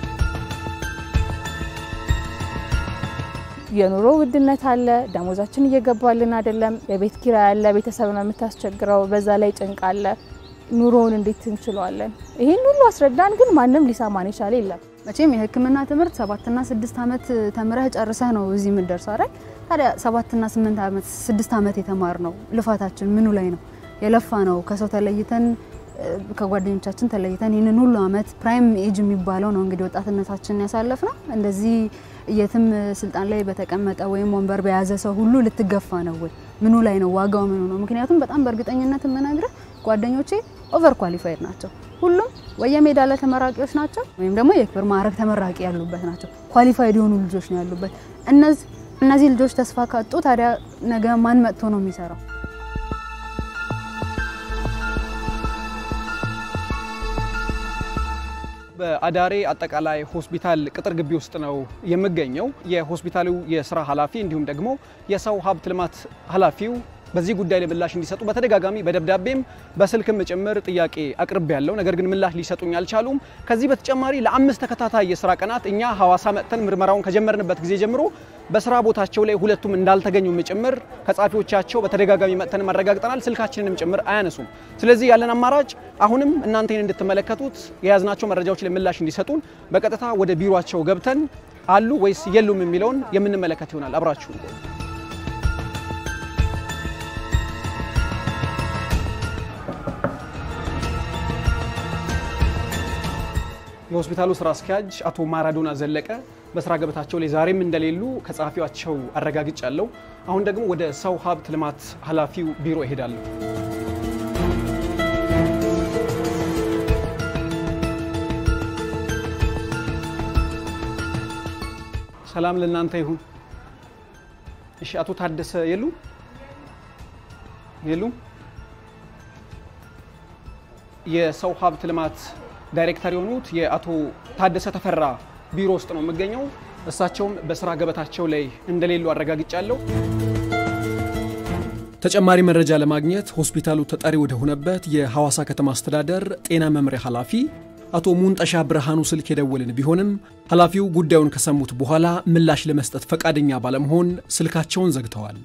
የኑሮ ውድነት አለ፣ ደሞዛችን እየገባልን አይደለም፣ የቤት ኪራይ አለ፣ ቤተሰብ ነው የምታስቸግረው፣ በዛ ላይ ጭንቅ አለ። ኑሮውን እንዴት እንችለዋለን? ይህን ሁሉ አስረዳን፣ ግን ማንም ሊሰማን የቻለ የለም። መቼም የሕክምና ትምህርት ሰባትና ስድስት ዓመት ተምረህ ጨርሰህ ነው እዚህ የምትደርሰው አይደል? ታዲያ ሰባትና ስምንት ዓመት ስድስት ዓመት የተማር ነው ልፋታችን ምኑ ላይ ነው የለፋ ነው? ከሰው ተለይተን እ፣ ከጓደኞቻችን ተለይተን ይህንን ሁሉ ዓመት ፕራይም ኤጅ የሚባለው ነው እንግዲህ ወጣትነታችን ያሳለፍ ነው። እንደዚህ የትም ስልጣን ላይ በተቀመጠ ወይም ወንበር በያዘ ሰው ሁሉ ልትገፋ ነው ወይ? ምኑ ላይ ነው ዋጋው ምኑ ነው? ምክንያቱም በጣም በእርግጠኝነት የምነግርህ ጓደኞቼ ኦቨር ኳሊፋይድ ናቸው። ሁሉም ወይ የሜዳሊያ ተመራቂዎች ናቸው ወይም ደግሞ የክብር ማዕረግ ተመራቂ ያሉበት ናቸው። ኳሊፋይድ የሆኑ ልጆች ነው ያሉበት። እነዚህ እነዚህ ልጆች ተስፋ ካጡ ታዲያ ነገ ማን መጥቶ ነው የሚሰራው? በአዳሬ አጠቃላይ ሆስፒታል ቅጥር ግቢ ውስጥ ነው የምገኘው። የሆስፒታሉ የስራ ኃላፊ እንዲሁም ደግሞ የሰው ሀብት ልማት ኃላፊው በዚህ ጉዳይ ላይ ምላሽ እንዲሰጡ በተደጋጋሚ በደብዳቤም በስልክም ጭምር ጥያቄ አቅርቤ ያለው ነገር ግን ምላሽ ሊሰጡኝ አልቻሉም። ከዚህ በተጨማሪ ለአምስት ተከታታይ የስራ ቀናት እኛ ሐዋሳ መጥተን ምርመራውን ከጀመርንበት ጊዜ ጀምሮ በስራ ቦታቸው ላይ ሁለቱም እንዳልተገኙም ጭምር ከጻፊዎቻቸው በተደጋጋሚ መጥተን አረጋግጠናል። ስልካችንንም ጭምር አያነሱም። ስለዚህ ያለን አማራጭ አሁንም እናንተን እንድትመለከቱት የያዝናቸው መረጃዎች ላይ ምላሽ እንዲሰጡን በቀጥታ ወደ ቢሮቸው ገብተን አሉ ወይስ የሉም የሚለውን የምንመለከት ይሆናል። አብራችሁ የሆስፒታሉ ስራ አስኪያጅ አቶ ማራዶና ዘለቀ በስራ ገበታቸው ላይ ዛሬም እንደሌሉ ከጸሐፊዋቸው አረጋግጫለሁ። አሁን ደግሞ ወደ ሰው ሀብት ልማት ኃላፊው ቢሮ እሄዳለሁ። ሰላም ለእናንተ ይሁን። እሺ፣ አቶ ታደሰ የሉ የሉ የሰው ሀብት ልማት ዳይሬክተር የሆኑት የአቶ ታደሰ ተፈራ ቢሮ ውስጥ ነው የምገኘው። እሳቸውም በስራ ገበታቸው ላይ እንደሌሉ አረጋግጫለሁ። ተጨማሪ መረጃ ለማግኘት ሆስፒታሉ ተጠሪ ወደ ሆነበት የሐዋሳ ከተማ አስተዳደር ጤና መምሪያ ኃላፊ አቶ ሙንጠሻ ብርሃኑ ስልክ የደወልን ቢሆንም ኃላፊው ጉዳዩን ከሰሙት በኋላ ምላሽ ለመስጠት ፈቃደኛ ባለመሆን ስልካቸውን ዘግተዋል።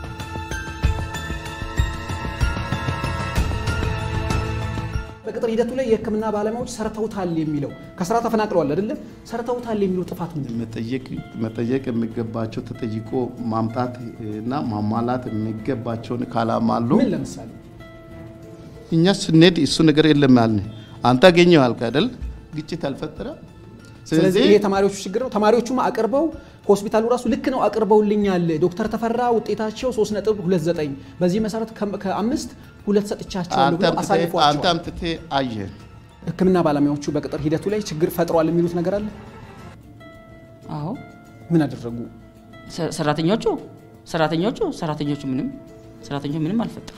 በቅጥር ሂደቱ ላይ የሕክምና ባለሙያዎች ሰርተውታል የሚለው ከስራ ተፈናቅለዋል አይደለም፣ ሰርተውታል የሚለው ጥፋት ምንድን ነው? መጠየቅ የሚገባቸው ተጠይቆ ማምጣት እና ማሟላት የሚገባቸውን ካላማሉ ምን ለምሳሌ እኛ ስንሄድ እሱ ነገር የለም ያልን አንተ አገኘው አልክ አይደል? ግጭት አልፈጠረ። ስለዚህ ይሄ ተማሪዎቹ ችግር ነው። ተማሪዎቹም አቅርበው ሆስፒታሉ ራሱ ልክ ነው አቅርበውልኛል። ዶክተር ተፈራ ውጤታቸው 3.29 በዚህ መሰረት ከአምስት ሁለት ሰጥቻቸዋለሁ ብለው አንተ አሳልፏቸዋል። አምጥተህ አየህ። ሕክምና ባለሙያዎቹ በቅጥር ሂደቱ ላይ ችግር ፈጥሯል የሚሉት ነገር አለ። አዎ ምን አደረጉ? ሰ- ሰራተኞቹ ሰራተኞቹ ሰራተኞቹ ምንም ሰራተኞቹ ምንም አልፈጠሩ።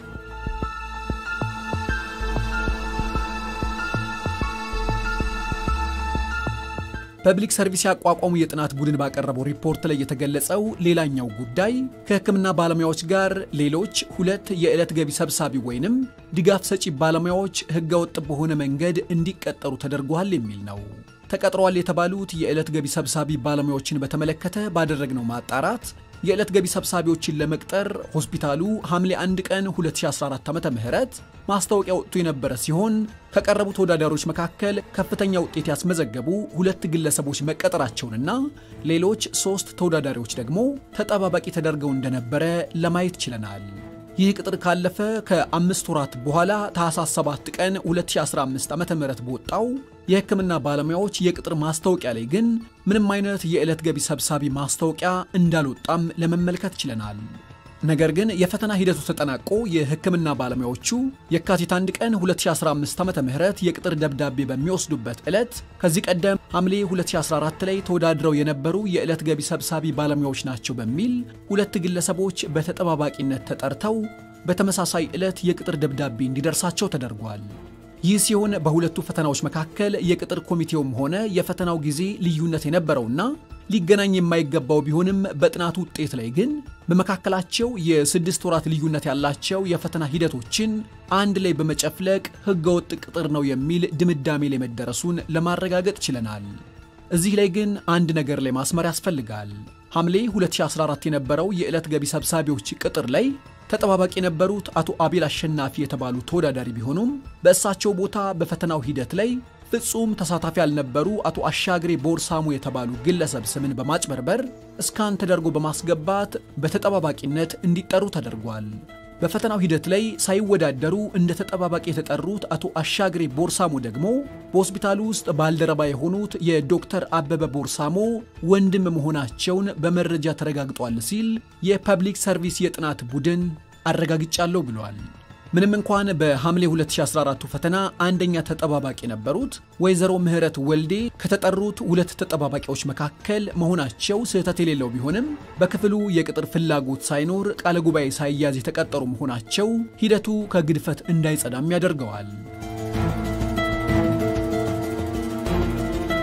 ፐብሊክ ሰርቪስ ያቋቋሙ የጥናት ቡድን ባቀረበው ሪፖርት ላይ የተገለጸው ሌላኛው ጉዳይ ከሕክምና ባለሙያዎች ጋር ሌሎች ሁለት የዕለት ገቢ ሰብሳቢ ወይንም ድጋፍ ሰጪ ባለሙያዎች ሕገወጥ በሆነ መንገድ እንዲቀጠሩ ተደርጓል የሚል ነው። ተቀጥረዋል የተባሉት የዕለት ገቢ ሰብሳቢ ባለሙያዎችን በተመለከተ ባደረግነው ማጣራት የዕለት ገቢ ሰብሳቢዎችን ለመቅጠር ሆስፒታሉ ሐምሌ 1 ቀን 2014 ዓ ም ማስታወቂያ ወጥቶ የነበረ ሲሆን ከቀረቡ ተወዳዳሪዎች መካከል ከፍተኛ ውጤት ያስመዘገቡ ሁለት ግለሰቦች መቀጠራቸውንና ሌሎች ሶስት ተወዳዳሪዎች ደግሞ ተጠባባቂ ተደርገው እንደነበረ ለማየት ችለናል። ይህ ቅጥር ካለፈ ከአምስት ወራት በኋላ ታህሳስ 7 ቀን 2015 ዓ ም በወጣው የሕክምና ባለሙያዎች የቅጥር ማስታወቂያ ላይ ግን ምንም አይነት የዕለት ገቢ ሰብሳቢ ማስታወቂያ እንዳልወጣም ለመመልከት ችለናል። ነገር ግን የፈተና ሂደቱ ተጠናቆ የሕክምና ባለሙያዎቹ የካቲት 1 ቀን 2015 ዓ ም የቅጥር ደብዳቤ በሚወስዱበት ዕለት ከዚህ ቀደም ሐምሌ 2014 ላይ ተወዳድረው የነበሩ የዕለት ገቢ ሰብሳቢ ባለሙያዎች ናቸው በሚል ሁለት ግለሰቦች በተጠባባቂነት ተጠርተው በተመሳሳይ ዕለት የቅጥር ደብዳቤ እንዲደርሳቸው ተደርጓል። ይህ ሲሆን በሁለቱ ፈተናዎች መካከል የቅጥር ኮሚቴውም ሆነ የፈተናው ጊዜ ልዩነት የነበረውና ሊገናኝ የማይገባው ቢሆንም በጥናቱ ውጤት ላይ ግን በመካከላቸው የስድስት ወራት ልዩነት ያላቸው የፈተና ሂደቶችን አንድ ላይ በመጨፍለቅ ህገወጥ ቅጥር ነው የሚል ድምዳሜ ላይ መደረሱን ለማረጋገጥ ችለናል። እዚህ ላይ ግን አንድ ነገር ላይ ማስመር ያስፈልጋል። ሐምሌ 2014 የነበረው የዕለት ገቢ ሰብሳቢዎች ቅጥር ላይ ተጠባባቂ የነበሩት አቶ አቤል አሸናፊ የተባሉ ተወዳዳሪ ቢሆኑም በእሳቸው ቦታ በፈተናው ሂደት ላይ ፍጹም ተሳታፊ ያልነበሩ አቶ አሻግሬ ቦርሳሙ የተባሉ ግለሰብ ስምን በማጭበርበር እስካን ተደርጎ በማስገባት በተጠባባቂነት እንዲጠሩ ተደርጓል። በፈተናው ሂደት ላይ ሳይወዳደሩ እንደ ተጠባባቂ የተጠሩት አቶ አሻግሬ ቦርሳሞ ደግሞ በሆስፒታሉ ውስጥ ባልደረባ የሆኑት የዶክተር አበበ ቦርሳሞ ወንድም መሆናቸውን በመረጃ ተረጋግጧል ሲል የፐብሊክ ሰርቪስ የጥናት ቡድን አረጋግጫለሁ ብሏል። ምንም እንኳን በሐምሌ 2014 ፈተና አንደኛ ተጠባባቂ የነበሩት ወይዘሮ ምህረት ወልዴ ከተጠሩት ሁለት ተጠባባቂዎች መካከል መሆናቸው ስህተት የሌለው ቢሆንም በክፍሉ የቅጥር ፍላጎት ሳይኖር ቃለ ጉባኤ ሳይያዝ የተቀጠሩ መሆናቸው ሂደቱ ከግድፈት እንዳይጸዳም ያደርገዋል።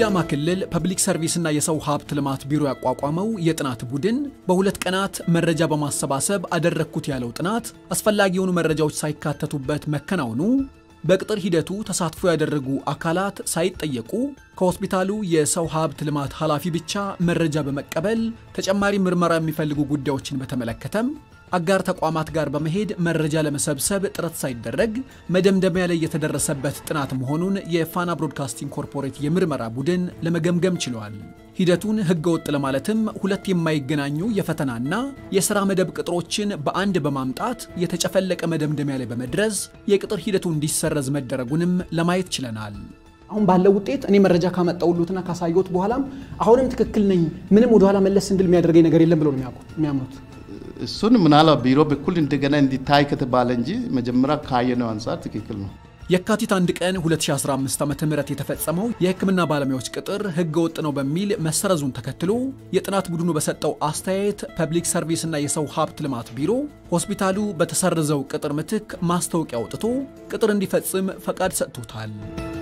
የሲዳማ ክልል ፐብሊክ ሰርቪስና የሰው ሀብት ልማት ቢሮ ያቋቋመው የጥናት ቡድን በሁለት ቀናት መረጃ በማሰባሰብ አደረግኩት ያለው ጥናት አስፈላጊ የሆኑ መረጃዎች ሳይካተቱበት መከናወኑ በቅጥር ሂደቱ ተሳትፎ ያደረጉ አካላት ሳይጠየቁ ከሆስፒታሉ የሰው ሀብት ልማት ኃላፊ ብቻ መረጃ በመቀበል ተጨማሪ ምርመራ የሚፈልጉ ጉዳዮችን በተመለከተም አጋር ተቋማት ጋር በመሄድ መረጃ ለመሰብሰብ ጥረት ሳይደረግ መደምደሚያ ላይ የተደረሰበት ጥናት መሆኑን የፋና ብሮድካስቲንግ ኮርፖሬት የምርመራ ቡድን ለመገምገም ችሏል። ሂደቱን ህገወጥ ለማለትም ሁለት የማይገናኙ የፈተናና የሥራ መደብ ቅጥሮችን በአንድ በማምጣት የተጨፈለቀ መደምደሚያ ላይ በመድረስ የቅጥር ሂደቱ እንዲሰረዝ መደረጉንም ለማየት ችለናል። አሁን ባለው ውጤት እኔ መረጃ ካመጣውሉትና ካሳየሁት በኋላም አሁንም ትክክል ነኝ፣ ምንም ወደኋላ መለስ እንድል የሚያደርገኝ ነገር የለም ብለው ነው የሚያምኑት። እሱን ምናልባት ቢሮ በኩል እንደገና እንዲታይ ከተባለ እንጂ መጀመሪያ ካየነው አንጻር ትክክል ነው። የካቲት አንድ ቀን 2015 ዓ.ም የተፈጸመው የሕክምና ባለሙያዎች ቅጥር ህገ ወጥ ነው በሚል መሰረዙን ተከትሎ የጥናት ቡድኑ በሰጠው አስተያየት ፐብሊክ ሰርቪስና የሰው ሀብት ልማት ቢሮ ሆስፒታሉ በተሰረዘው ቅጥር ምትክ ማስታወቂያ አውጥቶ ቅጥር እንዲፈጽም ፈቃድ ሰጥቶታል።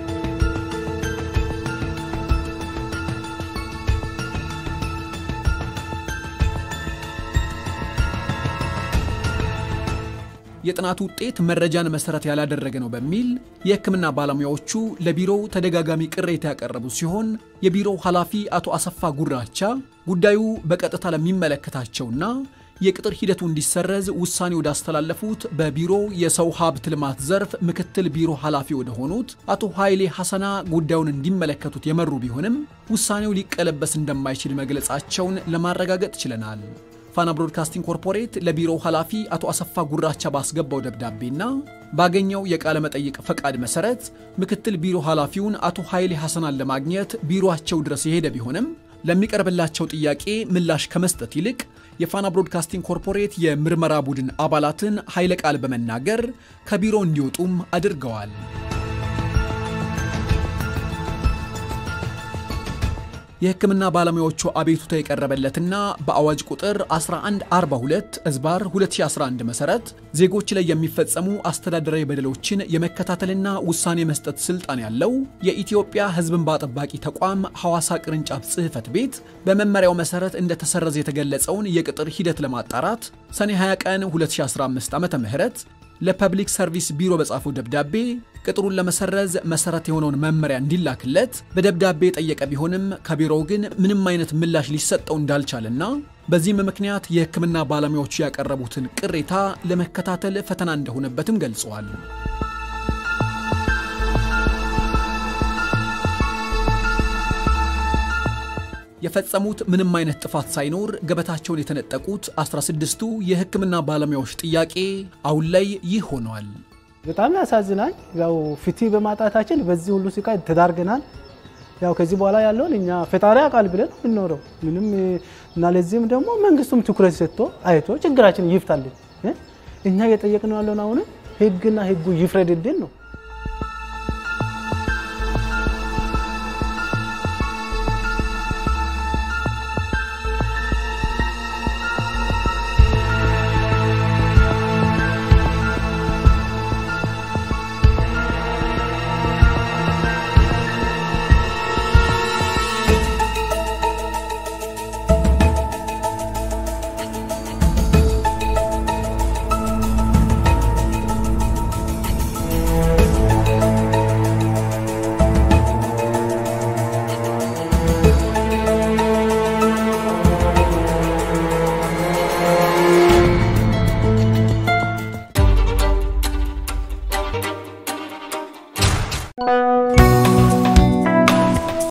የጥናቱ ውጤት መረጃን መሰረት ያላደረገ ነው በሚል የሕክምና ባለሙያዎቹ ለቢሮው ተደጋጋሚ ቅሬታ ያቀረቡ ሲሆን የቢሮው ኃላፊ አቶ አሰፋ ጉራቻ ጉዳዩ በቀጥታ ለሚመለከታቸውና የቅጥር ሂደቱ እንዲሰረዝ ውሳኔ ወዳስተላለፉት በቢሮው የሰው ሀብት ልማት ዘርፍ ምክትል ቢሮ ኃላፊ ወደሆኑት አቶ ኃይሌ ሐሰና ጉዳዩን እንዲመለከቱት የመሩ ቢሆንም ውሳኔው ሊቀለበስ እንደማይችል መግለጻቸውን ለማረጋገጥ ችለናል። ፋና ብሮድካስቲንግ ኮርፖሬት ለቢሮው ኃላፊ አቶ አሰፋ ጉራቻ ባስገባው ደብዳቤና ባገኘው የቃለ መጠይቅ ፈቃድ መሰረት ምክትል ቢሮ ኃላፊውን አቶ ኃይሌ ሐሰናን ለማግኘት ቢሮአቸው ድረስ የሄደ ቢሆንም ለሚቀርብላቸው ጥያቄ ምላሽ ከመስጠት ይልቅ የፋና ብሮድካስቲንግ ኮርፖሬት የምርመራ ቡድን አባላትን ኃይለ ቃል በመናገር ከቢሮ እንዲወጡም አድርገዋል። የሕክምና ባለሙያዎቹ አቤቱታ የቀረበለትና በአዋጅ ቁጥር 1142 እዝባር 2011 መሰረት ዜጎች ላይ የሚፈጸሙ አስተዳደራዊ በደሎችን የመከታተልና ውሳኔ መስጠት ስልጣን ያለው የኢትዮጵያ ሕዝብ እንባ ጠባቂ ተቋም ሐዋሳ ቅርንጫፍ ጽሕፈት ቤት በመመሪያው መሰረት እንደተሰረዘ የተገለጸውን የቅጥር ሂደት ለማጣራት ሰኔ 20 ቀን 2015 ዓ ም ለፐብሊክ ሰርቪስ ቢሮ በጻፈው ደብዳቤ ቅጥሩን ለመሰረዝ መሰረት የሆነውን መመሪያ እንዲላክለት በደብዳቤ የጠየቀ ቢሆንም ከቢሮው ግን ምንም አይነት ምላሽ ሊሰጠው እንዳልቻለና በዚህም ምክንያት የሕክምና ባለሙያዎቹ ያቀረቡትን ቅሬታ ለመከታተል ፈተና እንደሆነበትም ገልጸዋል። የፈጸሙት ምንም አይነት ጥፋት ሳይኖር ገበታቸውን የተነጠቁት 16ቱ የሕክምና ባለሙያዎች ጥያቄ አሁን ላይ ይህ ሆኗል። በጣም ያሳዝናል። ያው ፍትህ በማጣታችን በዚህ ሁሉ ስቃይ ተዳርገናል። ያው ከዚህ በኋላ ያለውን እኛ ፈጣሪ ያውቃል ብለን የምንኖረው ምንም እና ለዚህም ደግሞ መንግስቱም ትኩረት ሰጥቶ አይቶ ችግራችን ይፍታልን። እኛ እየጠየቅነው ያለውን አሁንም ህግና ህጉ ይፍረድልን ነው።